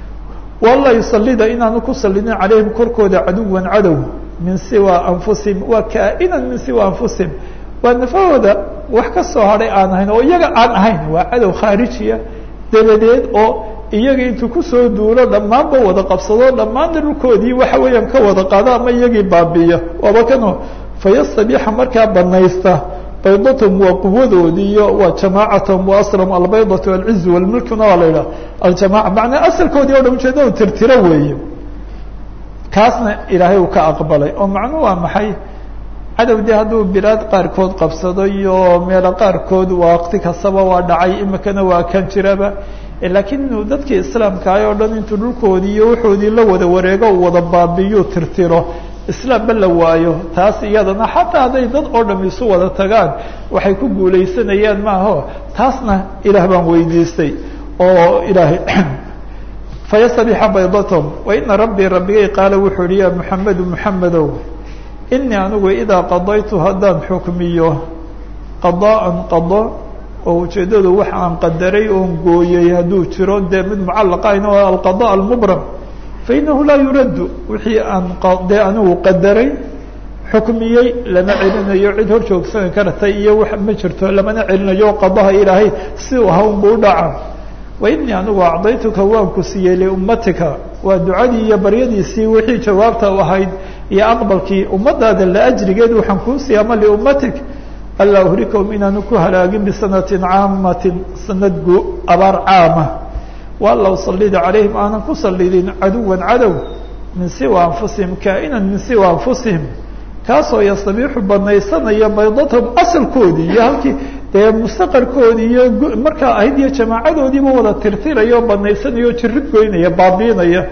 wala yusalida inaanu ku sallidin calayhim korkooda caduwan cadow min siwa anfusihim waa kaa'inan min siwa anfusihim waa nafahooda wax ka soo hadhay aan ahayn oo iyaga aan ahayn waa cadow khaarijiya dabadeed oo iyaga intuu kusoo duulo dhammaanba wada qabsado dhammaanna dhulkoodii waxa weeyaan ka wada qaado ama iyagii baabiya waaba kano fayastabiixa markaa banaysta baydatahum waa quwadoodii iyo waa jamaacathum wa aslam albaydatu alcizu walmulkuna waa la yidhaha aljamaca macnaa asalkoodii o dhan ujeedada tirtiro weeye kaasna ilaahay uu ka aqbalay oo macnuhu waa maxay cadow dee hadduu bilaad qaarkood qabsado iyo meelo qaarkood waqti kastaba waa dhacay imikana waa kan jiraba laakiin inuu dadkii islaamkaay oo dhan intuu dhulkoodii iyo wuxoodii la wada wareego uu wada baabiyu tirtiro islaamba la waayo taas iyadana xataa hadday dad oo dham isu wada tagaan waxay ku guulaysanayaan maaho taasna ilaah baan weydiistay oo ilaahay fayastabixa baydatahum wa ina rabbii rabbigay qaala wuxuu yihi ya muxamedu muxamedow inii anigu idaa qadaytu haddaan xukmiyo qadaan qado oo ujeeddadu wax aan qadaray oon gooyey hadduu jiro dee mid mucallaqayn oo alqada almubram fa inahu laa yuraddu wixii aan dee anigu qadaray xukmiyey lama celinayo cid hor joogsani kartay iyo wax ma jirto lamana celinayo qadaha ilaahay si u ahaa unbu u dhaca wa inii anigu acdaytuka waan ku siiyey liummatika waa ducadii iyo baryadiisii wixii jawaabta u ahayd iyo aqbalkii ummadaada la ajrigeed waxaan kuu siiyey ama liummatik alaa uhrikahum inaanu ku halaagin bisanatin caamatin sanad gu abaar caama waala usalida calayhim aanan ku sallidin caduwan cadow min siwa anfusihim kaa'inan min siwa anfusihim kaasoo yastabiixu banaysanaya baydatahum asalkoodii iyo halkii dee mustaqarkoodii iyo markaa ahayd iyo jamaacadoodiiba wada tirtiraya oo banaysanaya oo jirid goynaya baabiinaya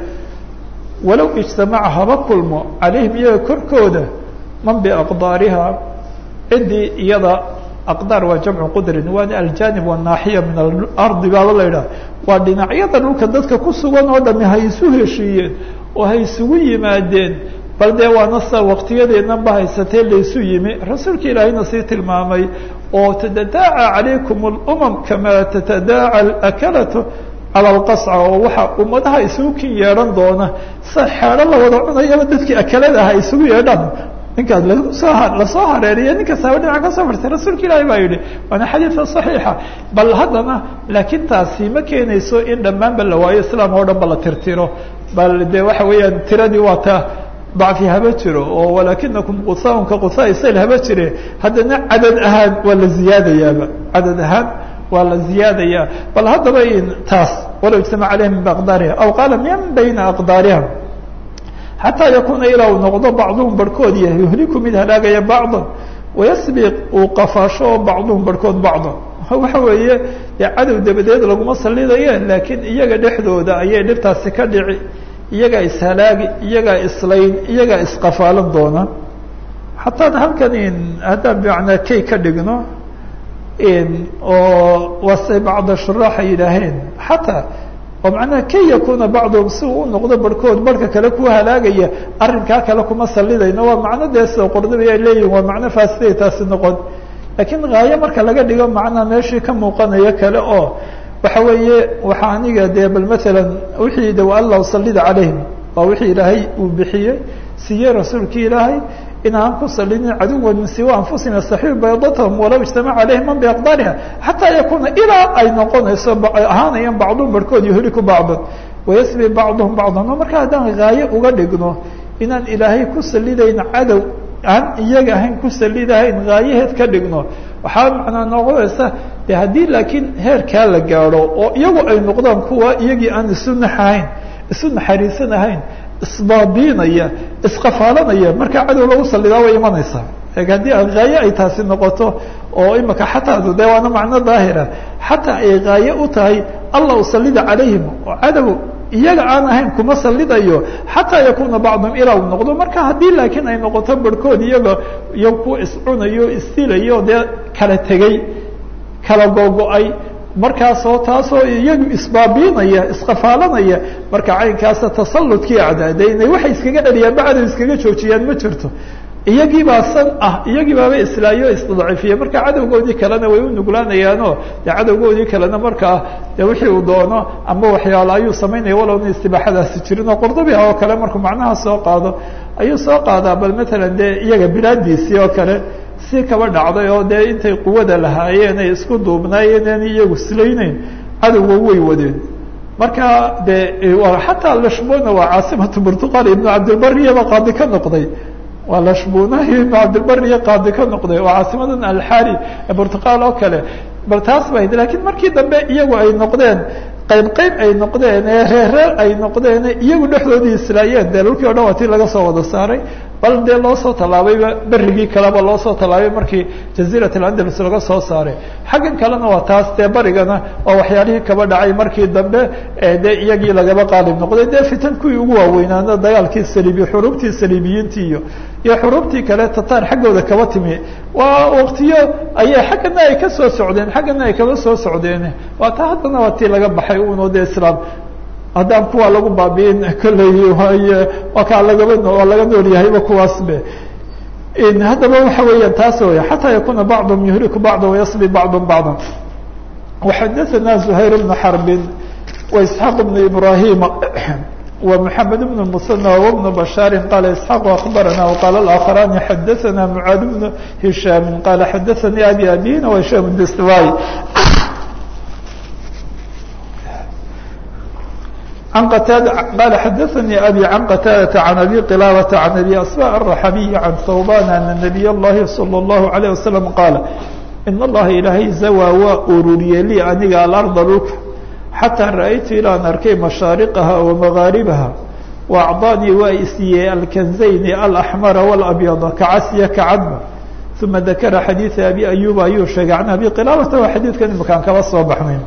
walow ijtamaca haba kulmo calayhim iyaga korkooda man biaqdaariha ciddii iyada aqdaar waa jamcu qudrin waana aljanib wanaaxiya min alardi baaba la yidhaha waa dhinacyada dhulka dadka ku sugan oo dhami hay isu heshiiyeen oo hay isugu yimaadeen bal dee waana sa waktiyadeednan ba haysatee laysu yimi rasuulka ilaahayna sii tilmaamay oo tatadaaca calaykum اlumam kama tatadaaca alakalatu cala alqasca oo waxaa ummadaha isugu kin yeedhan doona sa xeedho la wada cunayaba dadkii akalada aha isugu yeedhaan ninkaas lasoo lasoo hareeriya ninkaasaba dhinac ka soo fartay rasuulka ilaahi baa yidhi waana xadiidka صaxiixa bal haddana laakiin taasi ma keenayso in dhammaanba la waayo islaam oo dhan ba la tirtiro bal de waxa weeyaan tiradii waa ta dacfi haba jiro oo walakinakum qusaun ka qusaa sal haba jire haddana cadad ahaan waa la ziyaadayaaba cadad ahaan waa la ziyaadaya bal haddaba taas walow ijtamac calayhim min baqdaariha aw qaala min bayna aqdaariha xataa yakuuna ilaa uu noqdo bacduhum barhkood yahay yuhliku mid halaagaya bacdan wayasbiq uu qafaasho oo bacduhum barhkood bacdan waxa weeye dee cadow dabadeed laguma salidaye laakiin iyaga dhexdooda ayay dhibtaasi ka dhici iyagaa ishalaagi iyagaa islayn iyagaa isqafaalan doona xataa halkan haddaan bimacnaa kay ka dhigno oo wase bacda shuraaxa yidhaaheen xataa oo macnaha kay yakuna bacduhum si uu u noqdo barhkood barhka kale ku halaagaya arrinkaa kale kuma salidayno waa macno dee sida qordobi ay leeyihin waa macno faasiday taasi noqon laakiin haayo marka laga dhigo macnaa meeshii ka muuqanayo kale oo waxa weeye waxaa aniga dee bal maalan wixii de alla usalida calayhim waa wixii ilaahay uu bixiyey siiyey rasuulkii ilaahay in aan ku salinin caduwan min siwa anfusihim yastaxiu baydatahum walow ijtamaca calayhim man biaqdaariha xataa yakuuna ilaa ay noqonayso ahaanayaan bacduhum barhkood yuhliku bacdan wayasbi bacduhum bacdan o marka haddaan haayo uga dhigno inaan ilaahay ku salidayn cadow aan iyaga ahayn ku salidahayn haayaheed ka dhigno waxaa macnaa noqonaysa de haddii laakiin heerkaa la gaadho oo iyagu ay noqdaan kuwa iyagii aan isu naxahayn isu naxariisan ahayn isbaabiinaya isqafaalanaya markaa cadow lagu salidaa way imanaysaa haddii haaye ay taasi noqoto oo imika xataa de waana macno daahira xataa ay haaye u tahay allah usalida calayhim oo cadow iyaga aan ahayn kuma salidayo xataa yakuna bacduhum ilaa uu noqdo marka haddii laakiin ay noqoto barhkood iyaga iyo kuwa iscunayo isdilayo dee kala tegey kala gogo-ay markaasoo taasoo iyagu isbaabiinaya isqafaalanaya marka caynkaasa tasalludkii acdaade inay waxay iskaga dhaliyaan bacdow iskaga joojiyaan ma jirto iyagii baa san ah iyagii baaba islaayo isdaciifiye marka cadowgoodii kalena way u nuglaanayaanoo de cadowgoodii kalena markaa de wixii uu doono ama waxyaalo ayuu samaynaya walowna istibaaxadaasi jirin oo qordobi oo kale markuu macnaha soo qaado ayuu soo qaadaa bal matalan dee iyaga bilaadiisii oo kale si kaba dhacday oo dee intay quwada lahaayeen ay isku duubnaayeen aan iyagu islayneyn cadowga way wadeen marka de xataa lashbona waa caasimatu burtuqal ibnu cabdilbariyaba qaadi ka noqday waa lashbunahi ibnu cabdilbariya qaadi ka noqday oo caasimadan alxari ee burtuqal oo kale bal taas ba lakiin markii dambe iyagu ay noqdeen qayb qayb ay noqdeen ee reerreer ay noqdeen iyagu dhexdoodii islaayeen dee dhulkii o dhan waa tii laga soo wada saaray bal dee loo soo tallaabayba berigii kaleba loo soo tallaabay markii jaziirat alandalus laga soo saaray xaggan kalena waa taas dee barigana waa waxyaalihii kaba dhacay markii dambe dee iyagii lagaba qaalib noqday dee fitan kuwii ugu waaweynaana dagaalkii saliibi xuruubtii saliibiyiintii iyo iyo xuruubtii kale tatar xaggooda kaba timi waa waktiyo ayay xaggana ay ka soo socdeen xaggana ay kaba soo socdeen waa taa haddana waa tii laga baxay uno de islaam haddaan kuwa lagu baabiin kolley waay waa kaa lagaba waa laga nool yahayba kuwaas be haddaba waxa weeyaan taas wey xataa yakuna bacdum yuhliku bacda wayasbi bacdum bacdan وxadaثna زhayr بن xرb وإسحاq بن إbrahيm ومحamed بن المثنى وبن بشhاaر qال إسحاq أخبرnا وqال الآخران xadaثna معاad بن هiشhاm qال xadaثnي أbي أbيna وهiشhام الdstواي عن qتاaدة qال xadaثnي أbي عن qتاaدة عن أbي qلاaبة عن أbي أصباء الرحبي عن ثوبان أن نبي الlahi صلى الله عليه وسلم qاaل in اllaha ilaahay zawaa waa ururiyey lii aniga alarda dhulka xataa ra'aytu ilaan arkay mashaariqaha wa magaaribaha wa acdaanii waa isiiyey alkanzayni alaxmara walabyada kacasiya kacadba uma dakara xadiida abi ayuba ayuu sheegay can abi qilaabata waa xadiidkan imakaan kaba soo baxnay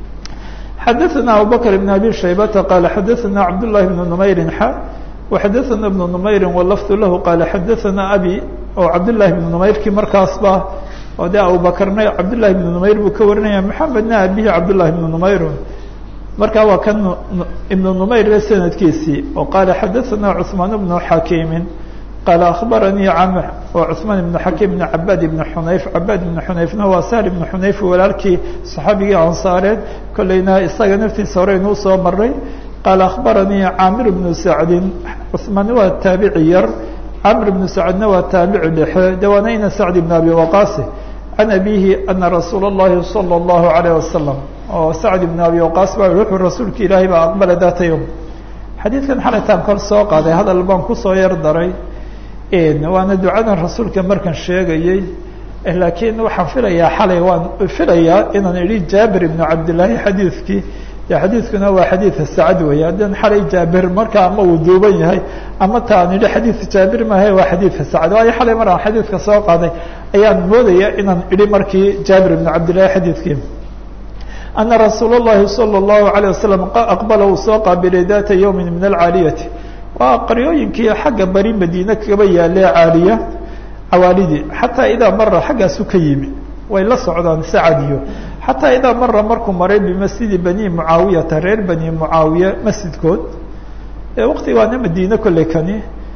xadaثna abubakr بn abi shaybata qaala xadaثna cabdالlahi bn numayrin xa waxadaثna bn numayri walafdu lahu qaala xadaثna abi oo cabdالlahi bn numayrkii markaasba oo de abubakrna cabdالlahi بn numayr buu ka warinaya mxamedna abihi cabdالlahi بn numayr marka waa kan ibn numayr sanadkiisii oo qaala xadaثna cثmaan بn xakiimi qaala akhbaranii camr oo cثmaan ibn xakiim ibn cabaad ibn xunayf cabaad ibn xunayfna waa sahl ibn xunayf walaalkii صaxaabigii ansaareed kolleyna isaga naftiisa hore inuu soo maray qaala akhbaranii caamir bnu sacdin cثmaan waa taabici yar camr bnu sacdna waa taabici dhexe dawaanayna sacd ibn abi waqaasi can abihi ana rasuula اllahi salى اllahu عalيه wasalam oo sacd ibn abi waqaas baa wuxuu rasuulka ilaahay baa aqbala data yowm xadiidkan xalaytaan kor soo qaaday hadal baan kusoo yar daray waana ducadan rasuulka markan sheegayey laakiin waxaan filayaa xalay waan filayaa inaan idhi jaabir ibnu cabdillaahi xadiidkii de xadiidkuna waa xadiida sacad weeye haddaan xalay jaabir marka ama uu duuban yahay ama ta aan idhi xadiidka jaabir maaha waa xadiidka sacad waayo xalay mar aan xadiidka soo qaaday ayaan moodaya inaan idhi markii jaabir ibnu cabdillahi xadiidkii ana rasuul اllahi salى اllahu عalيه wasalam aqbala uu soo qaabilay data yowmi min alcaaliyati waa qaryooyinkii xagga bari madiine kaba yaale caaliya cawaalidii xataa idaa mara xaggaasu ka yimi way la socdaan sacad iyo xataa idaa mara markuu maray bimasjidi bani mucaawiyata reer bani mucaawiya masjidkood waktigaana madiine kolley kani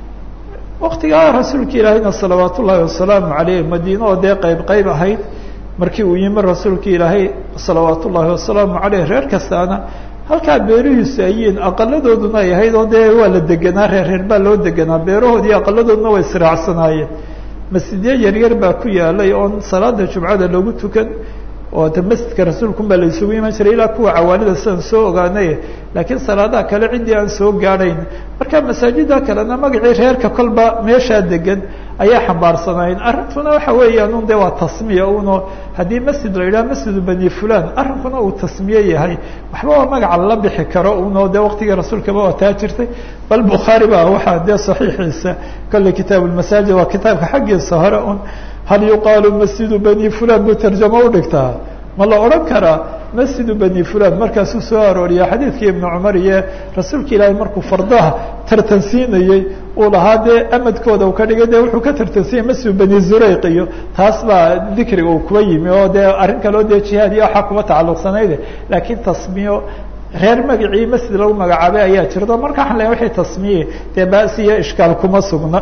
waktigaa rasuulka ilaahayna salawaat ullaahi wasalaamu caleyh madiine oo dee qeyb qeyb ahayd markii uu yimi rasuulka ilaahay salawaat ullaahi wasalaamu caleyh reer kastaana halkaa beerihiisu ayiin aqaladooduna ay ahayd oo dee waa la deganaa reer reer baa loo deganaa beerahoodii aqaladooduna way israacsanaayeen masjidyo yaryar baa ku yaalay oon salaada jumcada lagu tukan oo de masjidka rasuulkun baa la isugu iman jiray ilaa kuwa cawaalida sidaan soo ogaanay laakiin salaadaha kale ciddii aan soo gaadhayn marka masaajida kalena magacii reerka kolba meeshaa degan ayaa xambaarsanayn arrintuna waxa weeyaan un de waa tasmiya uno haddii masjid la yidhaha masjidu bani fulan arrinkuna uu tasmiye yahay waxba waa magaca lala bixi karo uno de waktigii rasuulkaba waa taa jirtay bal bukhaari ba waxaa dee saxiixiisa kolley kitaab lmasaajid waa kitaabka xaggiisa hore un hal yuqaalu masjidu bani fulan buu tarjamo udhigtaa ma la odhan karaa masjidu bani fulan markaasuu soo arooriya xadiidkii ibnu cumar iyo rasuulka ilaahay markuu fardaha tartansiinayey uu lahaa dee amadkooda uu ka dhigay de wuxuu ka tartansiiyey masjidu bani zurayq iyo taas baa dikriga uu kuba yimi oo dee arrin kaloo dee jihaad iyo waxaa kuba tacalluqsanayde laakiin tasmiyo reer magacii masjid lagu magacaabay ayaa jirto marka waxaan leeyahay wixii tasmiye dee baasi iyo ishkaal kuma sugna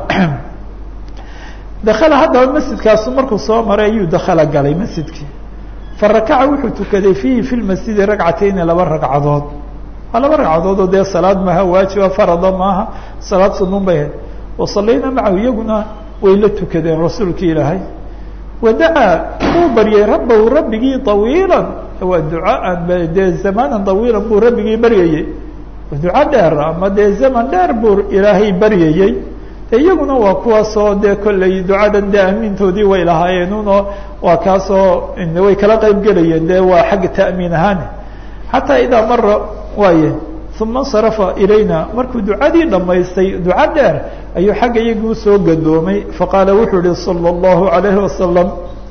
dakala haddaba masjidkaasu markuu soo maray ayuu dakala galay masjidkii farakaca wuxuu tukaday fiihi fi lmasjidi ragcatayni laba ragcadood waa laba ragcadood oo dee salaad maaha waajiba farada maaha salaad sunuun bay ahayd wasalayna macahu iyaguna way la tukadeen rasuulka ilaahay wadacaa uu baryay rabbahu rabbigii طawiila waa ducaan dee zamanan طawiila buu rabbigii baryayey duco dheer ama dee zaman dheer buu ilaahay baryayey iyaguna waa kuwaasoo dee kolley ducadan dee amiintoodii way lahaayeen uno waa kaasoo way kala qeyb gelayeen dee waa xagga ta'miin ahaane xataa idaa mara waaye uma insarafa ilayna markuu ducadii dhammaystay duco dheer ayuu xagga iyagii usoo gadoomay faqaala wuxuu yihi salى اllahu عalayhi wasalam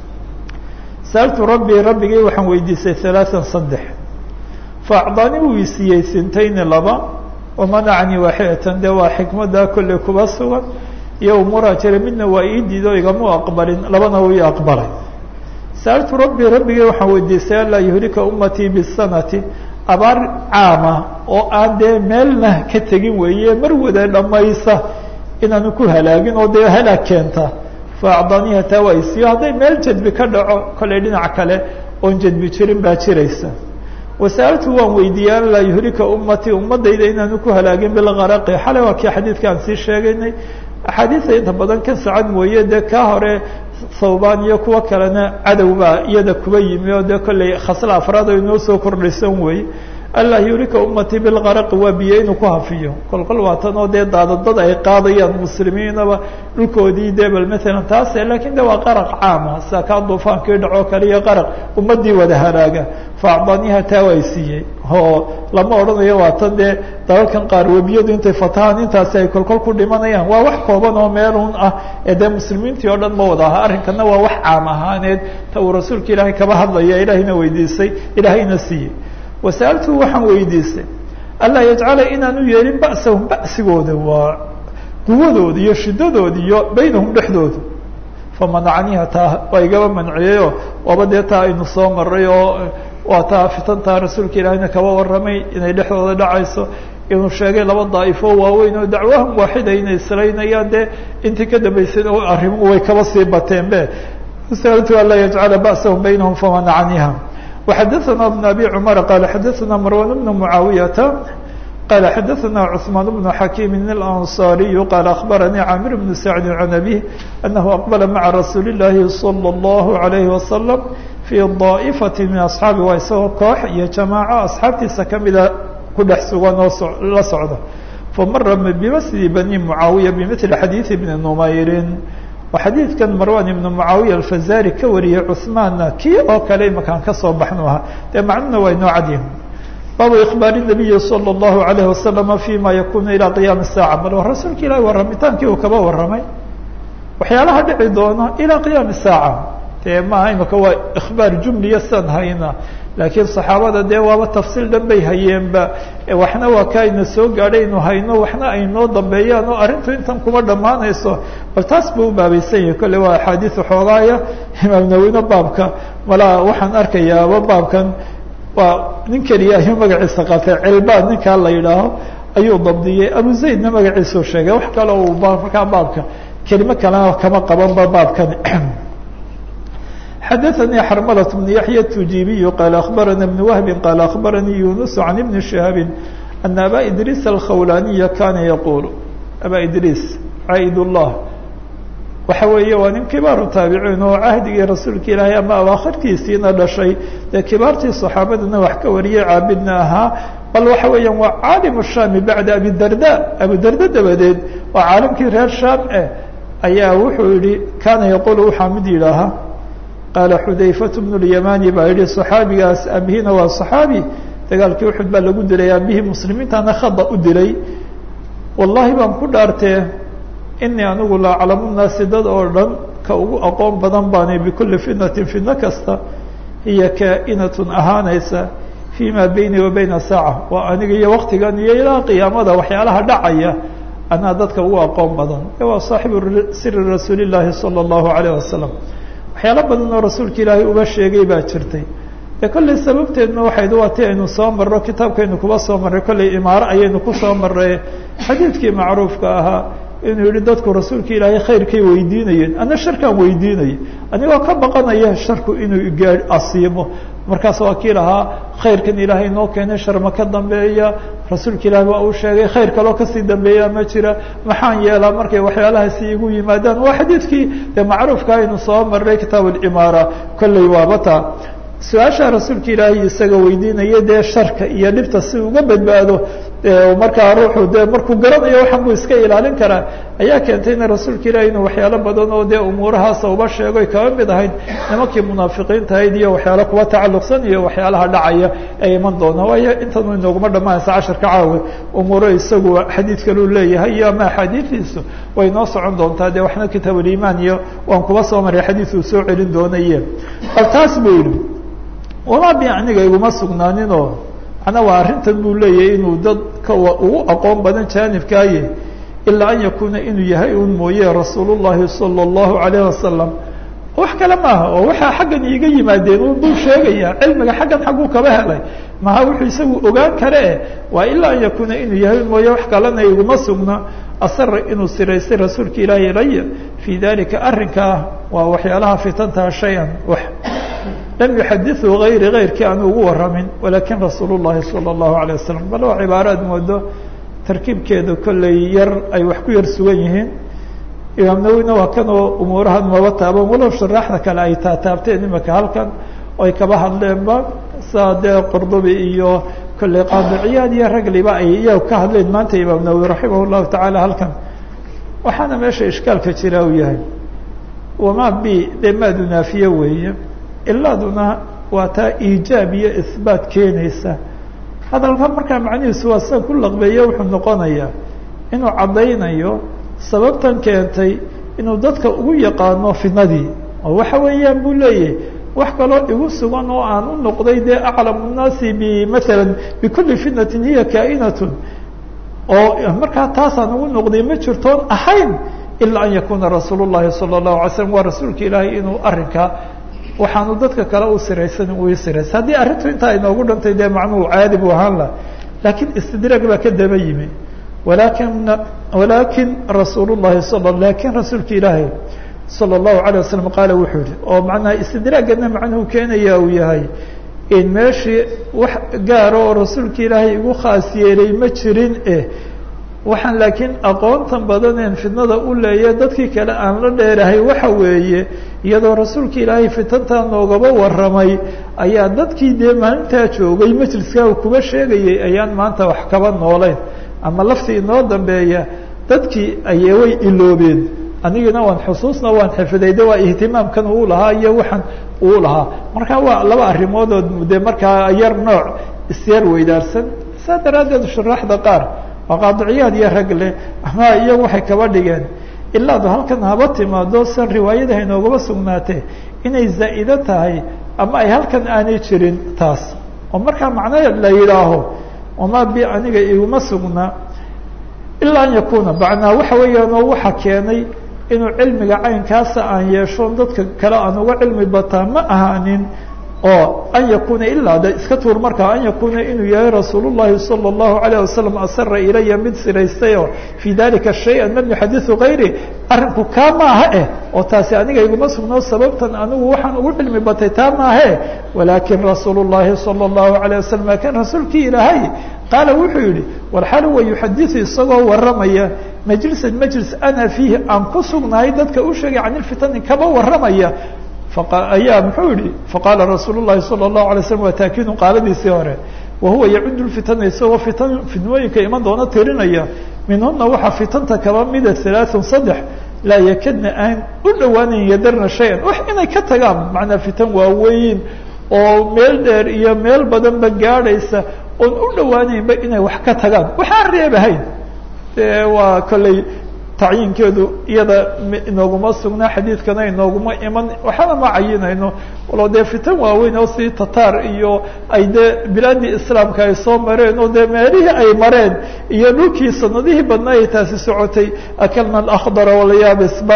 sa'altu rabbii rabbigii waxaan weydiisay ثalaaثan saddex faacdaani wuu isiiyey sintayni laba wamanacanii waaxidatan dee waa xikmada kolley kuba sugan iyo umuraa jira midna waa ii diido igamu aqbalin labana wuu ii aqbalay sa'altu rabbii rabbigii waxaan weydiisay anlaa yuhlika ummatii bisanati abaar caama oo aan dee meelna ka tegin weeye mar wada dhammaysa inaanu ku halaagin oo dee halaag keenta faacdaniha taa waa isiiyo hadday meel jadbi ka dhaco kolley dhinac kale oon jadbi jirin baa jiraysa wasa'altu waan weydiiyey an laa yuhlika ummatii ummadayda inaanu ku halaagin bilgaraqi xalay waa kii xadiidka aan sii sheegaynay axaadiida inta badan kan socod mooye dee kaa hore thawbaan iyo kuwo kalena cadow baa iyada kuba yimi oo dee kollay khasla afraad oo inoo soo kordhaysan wey anlaa yuhlika ummatii bilgaraqi waa biyo inuu ku hafiyo kolkol waa tan oo dee daadadad ay qaadayaan muslimiinaba dhulkoodii dee bal maalan taase lakiin de waa qaraq caama sida kaa duufaankii dhacoo kale iyo qaraq ummadii wada halaaga faacdaniha taa waa siiyey oo lama odhanayo waa tan dee dalalkan qaar webiyadu intay fatahaan intaasi ay kolkol ku dhimanayaan waa wax kooban oo meelun ah ee dee muslimiintii oo dhan ma wada aha arrinkana waa wax caam ahaaneed ta uu rasuulka ilaahay kaba hadlaya ilaahayna weydiisay ilaahayna siiyey wasa'altu waxaan weydiistay anlaa yajcala inaanu yeelin ba'sahum ba'sigooda waa quwadooda iyo shidadooda iyo baynahum dhexdooda famanacniha taa waa igaba manciyeyoo waaba dee taa aynu soo maray oo waa taa fitantaa rasuulka ilaahayna kaba warramay inay dhexdooda dhacayso inuu sheegay laba daa'ifo waaweyn oo dacwahum waaxida inay islaynayaan dee intii ka dambaysay arrimuhu way kaba sii bateen be sa'altu anlaa yajcala ba'sahum baynahum famanacniha وxadثna بن أbي cمر qال xadثna مروان بن معاaوية qال xadثna cثمان بن حكيم الأنصاري qال أخبرني عامر بن سعد عن أبيه أنه أقبل mعa رsuuل اللahi صلى الله عليه وسلم في ضائفة من أصحاaبi waa isagoo koox iyo جamاعة أصxaabtiisa kamida ku dhex sugan oo la socda famara بmثل بني معاaوية بمثل xadيiث بن نmayr xadiidkan marwan ibnu mucaawiya alfazari ka wariyey cuhmaanna kii oo kale imakaan kasoo baxnu ahaa dee macnuna waa inoo cadyihin baabu ikbaari nabiyi salى اllahu alayh wasalama fima yakunu ilaa qiyaami saaca bal rasuulka ilahi warramitaankii uu kaba warramay waxyaalaha dhici doona ilaa qiyaami saaca dee maaha imaka waa ikhbaar jumliya san hayna laakiin saxaabada dee waaba tafsiil dhan bay hayeenba waxna waa ka ayna soo gaadhay inu hayno waxna ay noo dambeeyaan oo arrintu intan kuma dhammaanayso bal taas buu u baabaysan yahay kolle waa axaadiis xoogaaya imaam nawine baabka malaa waxaan arkayaaba baabkan waa nin keliya ayuu magaciisa qaatay cilbaan ninkaa la yidhaaho ayuu dabdiyey abu zaydna magaciisuu sheegay wax kale uu markaa baabka kelimo kalena kama qabanba baabkani xadaثnي xrmlة بن yaحyى التujibiي qال أخbarana بن وهب qال أخbaranii يuنس عن بن شهاب أن abا إdrيس الkhawlaniya kana yqul abا idrيس caid الlah waxa weeye waa nin kibaaru taabiciin oo cahdigii rasuulka ilaahay ama awaakhirtiisiina dhashay dee kibaartii صaxaabadana wax ka wariyey caabidna ahaa bal waxa weeyaan waa caalim الshami baعda abidarda abudarda dabadeed waa caalimkii reer sham eh ayaa wuxuu yihi kana yaqul waxaa mid yidhaahaa qaala xudayfatu bnu lyamani baa yihi صaxaabigaas aabihina waa صaxaabi dagaalkii uxud baa lagu dilay aabihii muslimiintana khada u dilay wallahi baan ku dhaartee inii anigu la aclamu naasi dad oo dhan ka ugu aqoon badan baanay bikulli fitnatin fitno kasta hiya kaa'inatun ahaanaysa fii ma beyni wa bayna saaca waa aniga iyo waktigan iyo ilaa qiyaamada waxyaalaha dhacaya anaa dadka ugu aqoon badan waa saaxibu siri rasuuli llaahi salى اllahu alayh wasalam waxyaalo badan oo rasuulka ilaahay uba sheegay baa jirtay dee kollay sababteedna waxayd waa ti aynu soo marro kitaabkaynu kuba soo marray kollay imaaro ayaynu ku soo marray xadiidkii macruufka ahaa inuu yihi dadku rasuulka ilaahay khayrkay weydiinayeen ana sharkaan weydiinaya anigoo ka baqanaya sharku inuu gaa asiimo markaas waa kii lahaa khayrkan ilaahay noo keenay sharma ka dambeeya rasuulka ilaahay waa uu sheegay khayr kaloo kasii dambeeya ma jira maxaan yeelaa markay waxyaalahaasi igu yimaadaan waa xadiidkii dee macruufka aynu soo marray kitaab alimaara kolley waabata su-aasha rasuulka ilaahay isaga weydiinaya dee sharka iyo dhibta si uga badbaado markaa ruuxu dee markuu garanayo waxan buu iska ilaalin karaa ayaa keentay in rasuulka ilahi inuu waxyaalo badan oo dee umuurahaasa uba sheego kaba mid ahayd nimankii munaafiqiinta ahayd iyo waxyaalo kuwa tacalluqsan iyo waxyaalaha dhacaya ee iman doona waayo intanu inooguma dhamaanaysa casharka caawe umuuro isagu xadiid kaluu leeyahay iyo ama axaadiidiisu way noo socon doontaa dee waxna kitaabulimaan iyo waan kuba soo maray xadiid uu soo celin doonaye bal taas buu yihi wamaa bi aniga iguma sugnaaninoo macnaa waa arrintan buu leeyahay inuu dadka ugu aqoon badan jaanibkaaye ilaa an yakuuna inuu yahay un mooye rasuul llahi salى اllahu alayh wasalam wax kale maaha oo waxaa xaggan iiga yimaadeen un buu sheegaya cilmiga xaggan xagguu kaba helay maha wuxuu isagu ogaan kare eh waa ilaa an yakuuna inuu yahay un mooye wax kalena iguma sugna asara inuu siraystay rasuulka ilaahi ilaya fii dalika arrinkaa waa waxyaalaha fitantaa shay-an wax lam yuxadiثu غayri غayrkii aan ugu waramin walakin rasuul الlahi salى الlahu عalيه wasalam bal waa cibaaraad moodo tarkiibkeeda kolley yar ay wax ku yar sugan yihiin imaam nawina waa kanoo umuurahan maba taaban walow sharaaxda kale ay taataabteen imaka halkan oy kaba hadleenba saa dee qordobi iyo kolley qaadiciyaad iyo ragliba ay iyaga ka hadleen maanta imaam nawowi raximah الlahu taعala halkan waxaana meesha ishkaalka jira uu yahay wama b dee maadu naafiye weeye ilaaduna waa taa iijaab iyo ihbaat keenaysa hadalka markaa macnihiisu waa sida ku laqbeeye wuxuu noqonayaa inuu caddaynayo sababtan keentay inuu dadka ugu yaqaano fitnadii oo waxa weeyaan buu leeyahay wax kaloo igu sugan oo aan u noqday dee aclamu nnaasi bimala bikulli fitnatin hiya kaa'inatun oo markaa taasaan ugu noqday ma jirtoon ahayn ilaa an yakuna rasuul الlahi salى الlahu alay slam waa rasuulka ilaahay inuu arrinkaa waxaanu dadka kale u siraysan uu siraysa haddii arrintu intaa inoogu dhantay dee macnuhu caadi buu ahaan lah laakiin istidraag baa ka daba yimi walakin walakin rasuul الlahi s lakin rasuulka ilaahay salى الlahu عalيه wasalam qaala wuxuu yihi oo macnaha istidraagana macnuhu keenaya uu yahay in meeshii wax gaara oo rasuulka ilaahay igu khaas yeelay ma jirin eh waxaan laakiin aqoontan badaneen fitnada u leeya dadkii kale aan la dheerahay waxa weeye iyadoo rasuulka ilaahay fitantaa noogaba warramay ayaa dadkii dee maalintaa joogay majliskaa uu kuba sheegayay ayaan maanta wax kaba noolayn ama laftii inoo dambeeya dadkii ayee way iloobeen anigina waan xusuusna waan xifiday de waa ihtimaamkan uu lahaa iyo waxaan uu lahaa marka waa laba arrimoodoo de markaa yar nooc isyar weydaarsan saa daraaddeed shuraaxda qaar waa qaadiciyaad iyo rag leh ama iyagu waxay kaba dhigeen ilaadu halkan haba timaado san riwaayadaha inoogaba sugnaatee inay zaa'ido tahay ama ay halkan aanay jirin taas oo markaa macnaheed la yidhaaho wamaa bi aniga iguma sugna ilaa an yakuna macnaa waxa weeyaan oo waxa keenay inuu cilmiga caynkaasa aan yeesho dadka kale aan uga cilmi bataa ma ahaanin oo an yakuna ilaa de iska tuur markaa an yakuna inuu yahay rasuul الlahi salى الlahu عalيه wasalam asara ilaya mid siraystayoo fii dalika shayئa lam yuxadiثu gayri arrinku kaa maaha eh oo taasi aniga iguma sugno sababtan anigu waxaan ugu cilmi batay taa maahe walakin rasuul الlahi salى الlahu عalيه wasalam lakin rasuulkii ilaahay qaala wuxuu yihi walxal wa yuxadiثu isagoo waramaya majlisan majlis ana fiihi aan ku sugnahay dadka u sheegay can ilfitani kaba waramaya ayaa muxuu yihi faqaala rasuul الlahi salى الlahu alay slam waa taakiidun qaaladiisii hore wahuwa yacudu lfitana isagoo fitan fitnooyinka iman doona tirinaya minhuna waxaa fitanta kaba mida halaaثun saddex laa yakadna aan u dhawaanayn yadarna shay-an wax inay ka tagaan macnaa fitan waaweyn oo meel dheer iyo meel badanba gaadhaysa oon u dhawaanaynba inay wax ka tagaan waxaan reebahayn de waa kolley tacyiinkeedu iyada inooguma sugnaa xadiidkana inooguma iman waxaana ma cayinayno walo dee fitan waaweyn oo sidii tataar iyo ay dee bilaadii islaamka ay soo mareen oo dee meelihii ay mareen iyo dhulkii sanadihii badnaa ay taasi socotay akalna alakhdara walyaabisba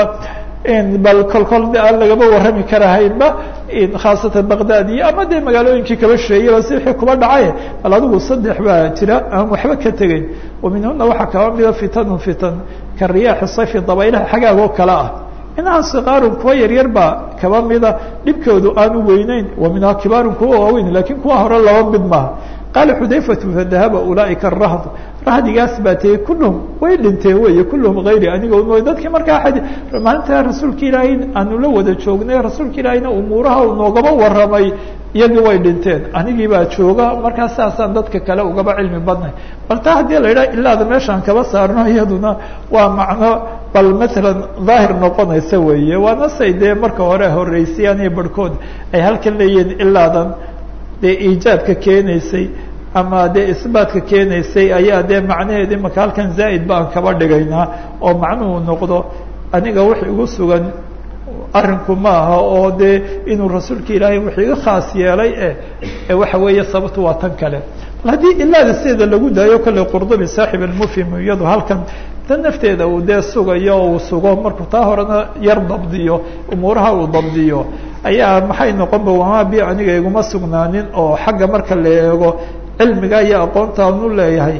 bal kolkol de aan lagaba warrami karahaynba khaasatan baqdad iyo ama dee magaalooyinkii kaba sheegayba si wixii kuba dhacay bal adigu saddex baa jira aan waxba ka tegeyn wa minhuna waxaa kaba mida fitanun fitan ka riyaaxi sayfi dabaylaha xagaagoo kale ah inaha sikaarun kuwa yaryar baa kaba mida dhibkoodu aanu weyneyn wa minhaa kibaarun kuwa waaweyn lakin kuwa hore laba mid maaha qaala xudayfatu fadahaba ulaaئika rahd rahdigaas baa tiyey kulluhum way dhinteen wey kulluhum hayri aniga mooy dadkii markaa maalinta rasuulka ilaahay aanu la wada joognay rasuulka ilaahayna umuuraha uu noogaba warramay iyagii way dhinteen anigii baa jooga markaa saasaan dadka kale ugaba cilmi badnay bal taa haddii la yidhaha ilaada meeshaan kaba saarno iyaduna waa macno bal matalan daahir noqonaysa weeye waana say dee marka hore horeysayaan iyo barhkood ay halkan leeyihiin ilaadan dee iijaabka keenaysay ama dee isbaatka keenaysay ayaa dee macnaheedi maka halkan zaa'id baan kaba dhigaynaa oo macnuhu noqdo aniga wax igu sugan arrinku ma aha oo dee inuu rasuulka ilaahay wax iga khaas yeelay e waxa weeye sababtu waa tan kale bal haddii ilaada sideeda lagu daayo kolley qurdubi saaxib almufhim iyadu halkan tan nafteeda uu dee sugayo oo uu sugo markuu taa horena yar dabdiyo umuuraha uu dabdiyo ayaa maxay noqonba wamaa bi aniga iguma sugnaanin oo xagga marka la eego cilmiga iyo aqoonta anu leeyahay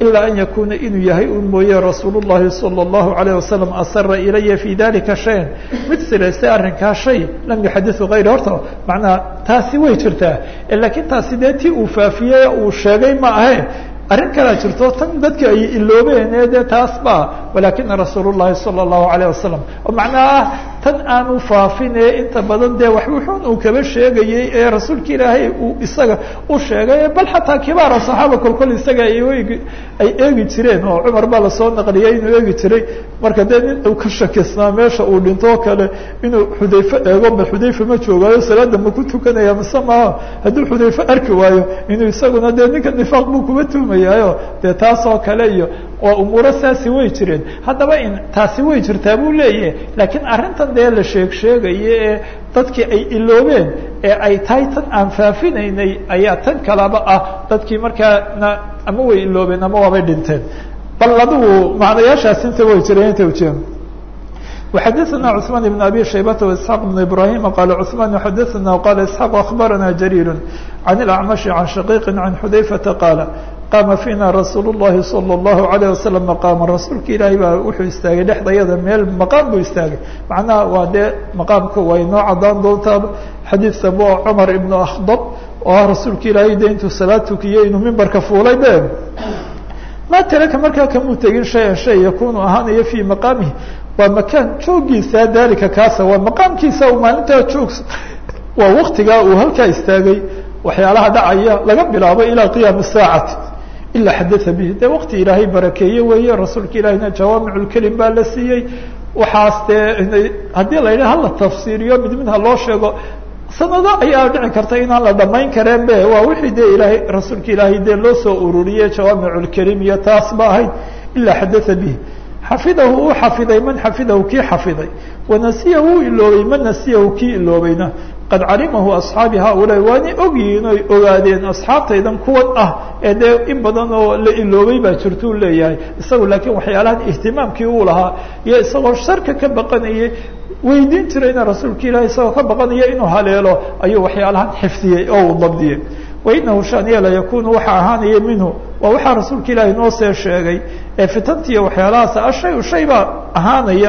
ilaa an yakuuna inuu yahay un mooye rasuul الlahi salى الlahu عalيه wasalam asara ilaya fi dalika shayan mid siraystay arrinkaa shay lam yuxadiثu غayr horta macnaha taasi way jirtaa lakiin taasi dee ti uu faafiyey uu sheegay ma ahe arrin kalaa jirto tan dadka ay iloobeen ee dee taas ba walakina rasuul الlahi salى الlahu عalيه wasalam oo macnaha ah tan aanu faafin ee inta badan dee wax wuxuun uu kaba sheegayey ee rasuulka ilaahay uu isaga u sheegay bal xataa kibaara صaxaaba kolkol isaga ay eegi ay eegi jireen oo cumar baa lasoo naqliyay inuu eegi jiray marka dee nin uu ka shakisnaa meesha uu dhinto o kale inuu xudayfe eego ma xudayfe ma joogaayo salaada ma ku tukanaya mise maaha hadduu xudayfe arki waayo inuu isaguna dee ninka nifaaq buu kuba tuumayaayo dee taas oo kale iyo waa umuuro saasi way jireen haddaba in taasi way jirtaa buu leeyahay laakiin arrintan dee la sheeg sheegaye ee dadkii ay iloobeen ee ay tahay tan aan faafinaynay ayaa tan kalaba ah dadkii markaana ama way iloobeen ama waabay dhinteen bal adigu macnayaashaas inta way jireen inta ujeedo وxadثna cثمان بن أbي شhaybة وإسحاq بن إبراهيم qال cثمان xadثna qال إسحاq أخبرna جرير عن الأعمش عن شhقيق عن xudayفةa qاaل qاma فيna رasuuل الlahi صلى الله عليه وسلم مقاma rasuulka ilaahay baa wuxuu istaagay dhexdayada meel مaqاam buu istaagay macnaha waa dee مaqاamka way noo cadaan doontaa xadiidka bo cmar iبن أkhdب oo ah rasuulka ilaahay de intuu salaad tukiyey inuu mimbarka fuulay be ma taraka markaa kamuu tegin شhayan shay yakunu ahaanayo fي مaqاamihi waa makaan joogiisa dalika kaasa waa maqaamkiisa uu maalintaa joog waa waktigaa uu halkaa istaagay waxyaalaha dhacaya laga bilaabo ilaa qiyaam saacati ilaa xadaa bihi dee wakti ilaahay barakeeye weeye rasuulka ilaahina jawaamic lkelim baa la siiyey waxaas dee haddii la yidhaha hala tafsiiriyo mid mid ha loo sheego sanado ayaa dhici karta inaan la dhamayn kareen be waa wixii dee ilaahay rasuulka ilaahay dee loo soo ururiyey jawaamic lkelim iyo taas ba ahayd ilaa xadaa bihi xafidahu uu xafiday man xafidahu kii xafiday wanasiyahu uu iloobay man nasiyahu kii iloobayna qad calimahu asxaabi haaulaa waanay ogyihiin oy ogaadeen asxaabtaydan kuwan ah ee dee in badan oo la iloobay baa jirtuu leeyahay isagu laakiin waxyaalahan ihtimaamkii uu lahaa iyo isagoo sharka ka baqanayay weydiin jirayna rasuulka ilahi isagoo ka baqanaya inuu haleelo ayuu waxyaalahan xifdiyey oo uu dabdiyey wainahu shaniya la yakunu waxaa ahaanaya minhu waa waxaa rasuulka ilaahi noo see sheegay ee fitantiiyo waxyaalahaas ashay shay baa ahaanaya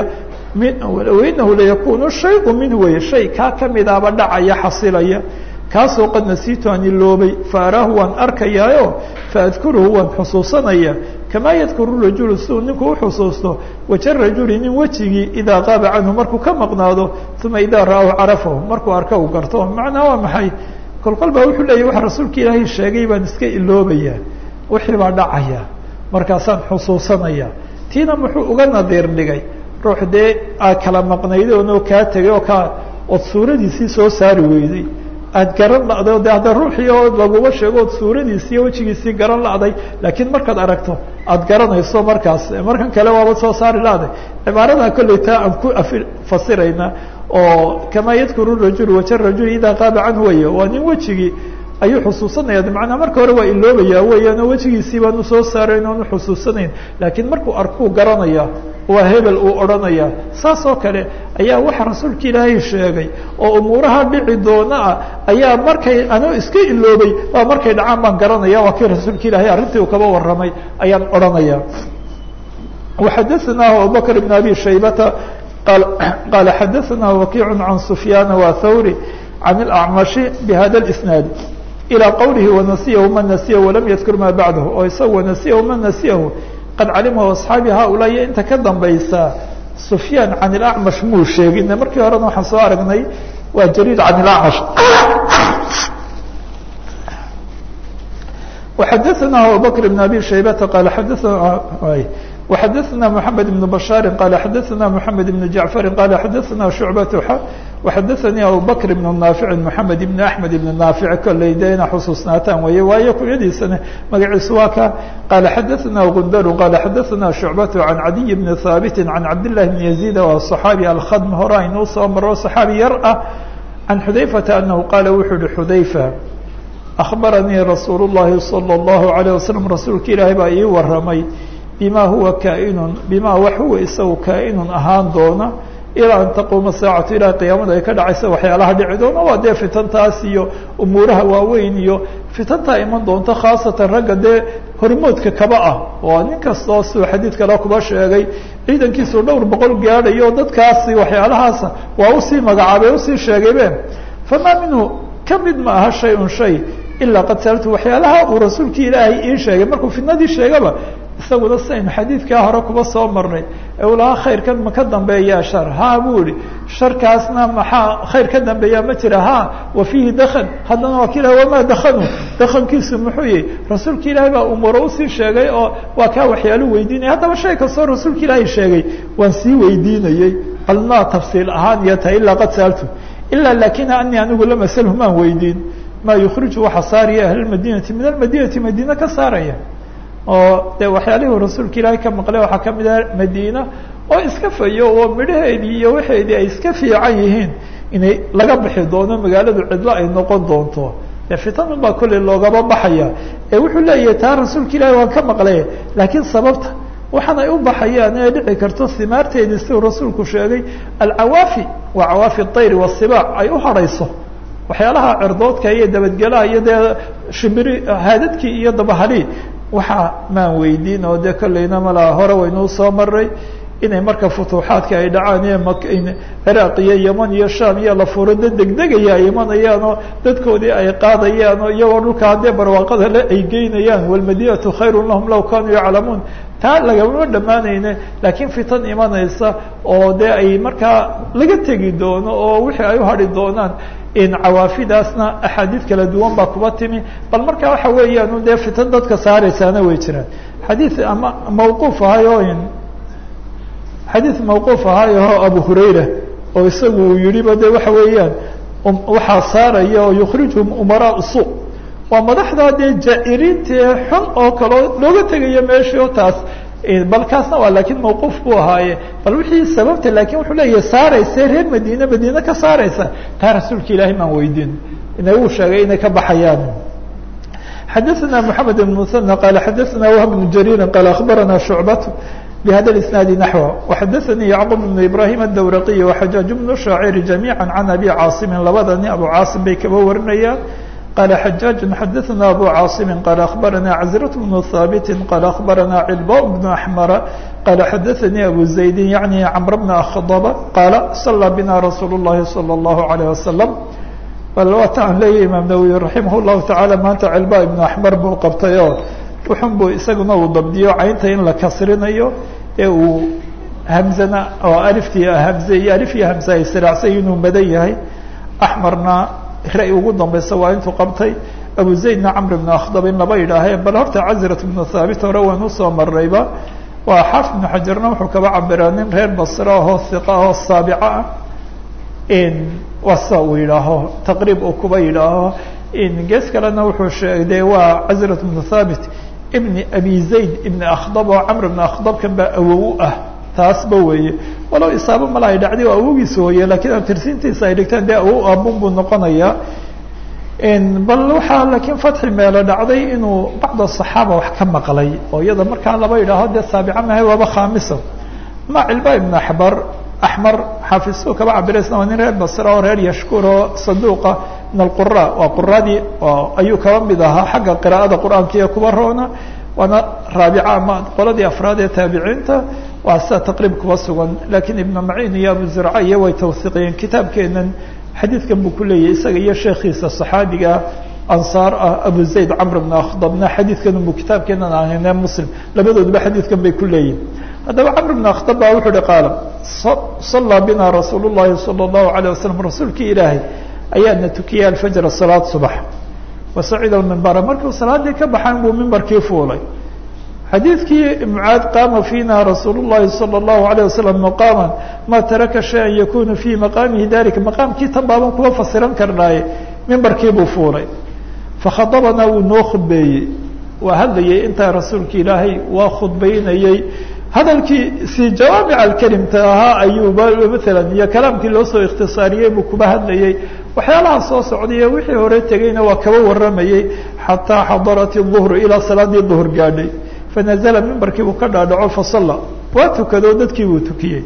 wainahu layakunu shayu minhu wey shay kaa kamidaaba dhacaya xasilaya kaasoo qad nasiitu aan iloobay faaraahu waan arkayaayo faadkuruhu waan xusuusanaya kamaa yadkuru rajulu si uu ninku uxusuusto waja rajuli nin wejigii idaa qaaba canhu markuu ka maqnaado uma idaa ra'ahu carafahu markuu arka uu garto macnaa waa maxay kolkol baa wuxuu leeyahy waxa rasuulka ilaahay sheegay baan iska iloobaya wixii baa dhacaya markaasaan xusuusanaya tiina muxuu uga nadiir dhigay ruux dee aad kala maqnayday oonoo kaa tegay oo kaa ood suuradiisii soo saari weyday aad garan la'day de hadda ruuxii oo laguma sheego ood suuradiisii wejigiisii garan la'day laakiin markaad aragto aad garanayso markaas markan kale waaba soo saari la'day cibaarada kolley taa aan ku fasirayna oo kamaa yadkuru rajul waja rajul idaa qaaba canhu weya waa nin wejigii ayuu xusuusanaya macnaa marka hore waa iloobaya weeyaan oo wejigiisii baanu soo saarayn oonu xusuusanayn laakiin markuu arkuu garanaya waa hebel uu odhanaya saas oo kale ayaa waxa rasuulka ilaahay sheegay oo umuuraha dhici doona ah ayaa markay anuu iska iloobay waa markay dhacaan baan garanaya waa kii rasuulka ilaahay arrintii uu kaba warramay ayaan odhanaya وxadaثna abubakr بn abi shaybata qala xadaثna wakiic can sufyaan wa thawri can اlأcmashi bhada اsnaad ilى qowlihi wanasiyahu man nasiyahu walam yadkur ma bacdahu oo isaga wanasiyahu man nasiyahu qad calimahu asxaabi haulaa iyo inta ka dambaysa sufyaan can ilacmash muu sheegin markii horena waxaan soo aragnay waa jariir can ilacmash وxadaثna abubakr بn abi shaybata qala xadaثna وxadaثna mحamed بن bشhaari qala xadaثna mحamed بن jaعفari qala xadaثna شhucbat وxadaثanii abubakr بn naafici mحamed بn aحmed بn naafic kolley de ina xusuusnaataan weeye waayo kunyadiisana magaciisu waa ka qala xadaثna gundar qala xadaثna شhucbat can cadiy bni haabiti can cabdالlahi bn yaزيid waa صaxaabi alkhadm hore aynuu soo maro صaxaabi yar ah can xudayfata anahu qaala wuxuu uhi xudayfa akhbaranii rasuul الlahi salى الlahu عalيه waslm rasuulka ilaahay baa ii waramay bima huwa kaainun bima wax huwa isagu kaainun ahaan doona ilaa an taquuma saacatu ilaa qiyaamada ay ka dhacaysa waxyaalaha dhici doona waa dee fitantaas iyo umuuraha waaweyn iyo fitantaa iman doonto khaasatan ragga dee hormoodka kaba ah oo nin kastoo siduu xadiid kale kuba sheegay ciidankiisu dhowr boqol gaadhayo dadkaasi waxyaalahaasa waa usii magacaabay usii sheegaybe famaa minhu ka mid ma aha shay un shay ilaa qad saaltu waxyaalaha uu rasuulkii ilaahay ii sheegay markuu fitnadii sheegaba isaguna saynu xadiidkaa hore kuba soo marnay ee uu lahaa khayrkan ma ka dambeeyaa shar ha buu ihi sharkaasna maxaa khayr ka dambeeyaa ma jira ha wa fiihi dakan haddana waa kila wamaa dakanu dakankiisu muxuu yihi rasuulka ilaahay baa umuuro usii sheegay oo waa kaa waxyaalu weydiinaya haddaba shay kastoo rasuulka ilaahay sheegay waan sii weydiinayey almaa tafsiil ahaan iyo tahay ilaa qad saaltu ilaa lakina anii anigu lam asalhu maan weydiin ma yukriju waxa saaraya ahlmadinati min almadinati madiina ka saaraya oo de waxyaalihii rasuulka ilaahay ka maqlay waxaa kamid ah madiina oo iska fayo oo midhaheedii iyo waxeedii ay iska fiican yihiin inay laga bixi doono magaaladu cidlo ay noqon doonto de fitanun baa kolley loogaba baxaya ee wuxuu leeyahay taa rasuulka ilaahay waan ka maqlay laakiin sababta waxaan ay u baxayaan ee dhici karto simaarteedii siduu rasuulku sheegay alcawaafi waa cawaafi ayri wasibaac ay u harhayso waxyaalaha cerdoodka iyo dabadgelaha iyo dee shimbiri haadadkii iyo dabahali waxaa maan weydiin oo dee kolleyna malaa hore waynuu soo maray inay marka futuuxaadka ay dhacaan iyo ciraaq iyo yeman iyo sham iyo la furo dad degdegaya ay imanayaan oo dadkoodii ay qaadayaan oo iyagoo dhulka haddee barwaaqada le ay geynayaan walmadinatu khayrun lahum law kanuu yaclamuun taa lagama dhammaanayne laakiin fitan imanaysa oo dee ay markaa laga tegi doono oo wixii ay u hadhi doonaan cawaafidaasna axaadiid kala duwan baa kuba timi bal marka waxa weeyaan dee fitan dadka saaraysaana way jiraan xadiid ama mawquuf ahayo xadiid mawquuf ahayo abu hurayra oo isagu uu yihiba de waxa weeyaan waxaa saaraya oo yukhrijuhum umaraa su waa madaxdaa dee jaa-iriintae xun oo kaleo looga tegayo meeshii oo taas bal kaasna waa lakiin mawquuf buu ahaaye bal wixii sababta lakin wuxuu leeyahay saarayse reer madiine madiine ka saaraysa taa rasuulka ilaahay maan weydiin ina uu sheegay inay ka baxayaan xadaثna mحamed بن مثنى qال xadaثna وهب بن جرير qال أخbarana شhuعبة بhada الاسناaد نحو وxadaثnي يعقوب بن إبراهيم الdwرقي وxجاaج بن شhاacر جميعا عن أbي cاaصم labadani abu cاaصم bay kaba warinayaan قال حجاج xdثna أbو cاaصم قال أخبرنا عزرة بن ثابت قال أخبرنا علباء بن أحمر قال xdثني أبو زيد يعني عمر بن أخضب قال صلى بنا رsuuل اللhi صلى الله عليه وسلم bal waata aan leeyahy imaam nawwi raximah الlahu taعalى maanta cilba ibnu axmer buu qabtay oo wuxun buu isaguna uu dabdiyo caynta in la kasrinayo ee uu hamzana oo aliftii hamze iyo alif iyo hamze ay siraacsan inuu madan yahay axmarna ra- ugu dambaysa waa intuu qabtay abu zaydna camr ibnu akhdab in laba yidhaahee bal horta cazirat ibnu thaabit hore waan usoo marayba waa xaafid ibnu xajarna wuxuu kaba cabiraa nin reer basre ahoo hiqa ahoo saabica ah waa sida uu yidhaaho taqriib uu kuba yidhaaho gees kalena wuxuu sheegay waa cazirat ibnu thaabit ibni abi zayd ibni akhdab oo camr ibn akhdabkan baa awow u ah taasba weeye walow isaabo mala ay dhacday oo awogiisa hooye lakiin abtirsiintiisa ay dhigtaan dee awow aabun buu noqonayaa bal waxaa laakiin fatxi meelo dhacday inuu bacda صaxaaba wax ka maqlay oo iyada markaa laba yidhaaho dee saabica mahay waaba khaamisa ma cilba ibn axbar axmar xaafisuu kaba cabiraysna waa nin reer basra oo reer yashkur oo saduuqa min alqura waa quradii ayuu kaba mid ahaa xagga qira'ada qur'aanka iyo kuba roona waana raabica ama qoladii afraad ee taabiciinta waa sida taqriib kuba sugan lakiin ibnu maciin iyo abu zurca iyo way tawhiiqiyeen kitaabkeenan xadiidkan buu ku leeyahy isaga iyo sheekiisa صaxaabiga ansaar ah abu zayd camr bn akhdabna xadiidkan bu kitaabkeenan ahayne muslim labadooduba xadiidkan bay ku leeyihin haddaba camr bn akhdab ba wuxuu uhi qaala صalaa bina rasuul الlahi salى الlahu عalيه wasalam rasuulkii ilaahay ayaana tukiyay alfajr salaad subax wasacida mimbara markuu salaadii ka baxan buu mimbarkii fuulay xadiidkii mucaad qaama fiina rasuul الlahi salى الlahu عalيه wasalam maqaama ma taraka shaya yakunu fi maqaamihi dalika maqaamkii tan baaban kuwa fasiran karnaaye mimbarkii buu fuulay fakhadabanaa wuu noo khudbeeyey waa hadlayay intaa rasuulka ilaahay waa khudbaynayey hadalkii si jawaamic alkelimta ahaa ayuuba maalan iyo kalaamkii loo soo ikhtisaariyey buu kuba hadlayey waxyaalaha soo socdaiyo wixii hore tegeyna waa kaba waramayey xataa xadarat الظuhr ilaa salaadii duhr gaadhay fanazla mimbarkii buu ka dhaadhaco fasala waa tukado dadkii buu tukiyey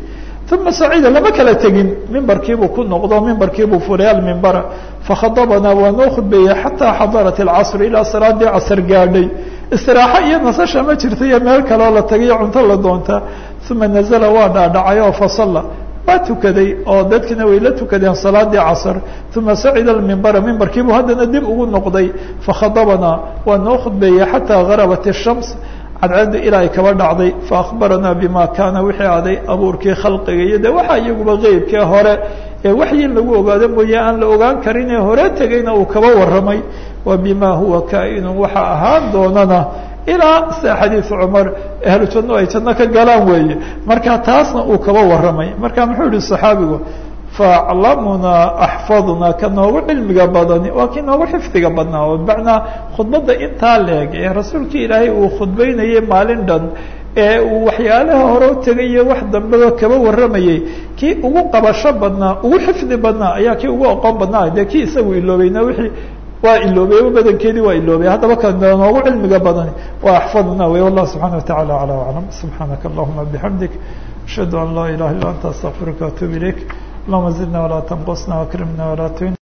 uma sacida lama kala tegin mimbarkiibuu ku noqdo mimbarkiibuu furay almimbara fakhadabanaa waa noo khudbeeyey xataa xadarat alcasr ilaa salaadii casr gaadhay istiraaxo iyo nasasha ma jirto iyo meel kaleoo la tagayo cunto la doontaa uma nazla waa dhaadhacay oo fasalla waa tukaday oo dadkina way la tukadeen salaadii casr uma sacida mimbara mimbarkiibuu haddana dib ugu noqday fakhadabanaa waa noo khudbeeyey xataa garabat الshams cadceedda ilaa ay kaba dhacday faakbaranaa bima kaana wixii aday abuurkii khalqiga iyo de waxaa iyaguba qeybkee hore ee waxyi lagu ogaado mooye aan la ogaan karin ee hore tegayna uu kaba warramay wa bima huwa kaa'inun waxa ahaan doonana ilaa sida xadiid cumar ahlu janno ay janno ka galaan weeye marka taasna uu kaba warramay marka muxuu yihi saxaabigu faaclamunaa axfadnaa ka noogu cilmiga badani waa kii noogu xifdiga badnaa oo bimacnaa khudbadda intaa leeg ee rasuulkii ilaahay uu khudbaynayay maalin dhan ee uu waxyaalaha hore u tegayo wax dambeba kaba warramayey kii ugu qabasho badnaa ugu xifdi badnaa ayaa kii ugu aqoon badnaa dee kii isagu iloobayna wixii waa iloobay badankeedii waa iloobay haddaba ka noogu cilmiga badani waa axfadna wey wallah subxana wa tacala acla aclam subxaanaka allahuma bixamdik ashhadu an laa ilaha illa anta astaqfiruka waatuub ilayk اللهم زدنا ولا تنقصنا واكرمنا ولا تهنا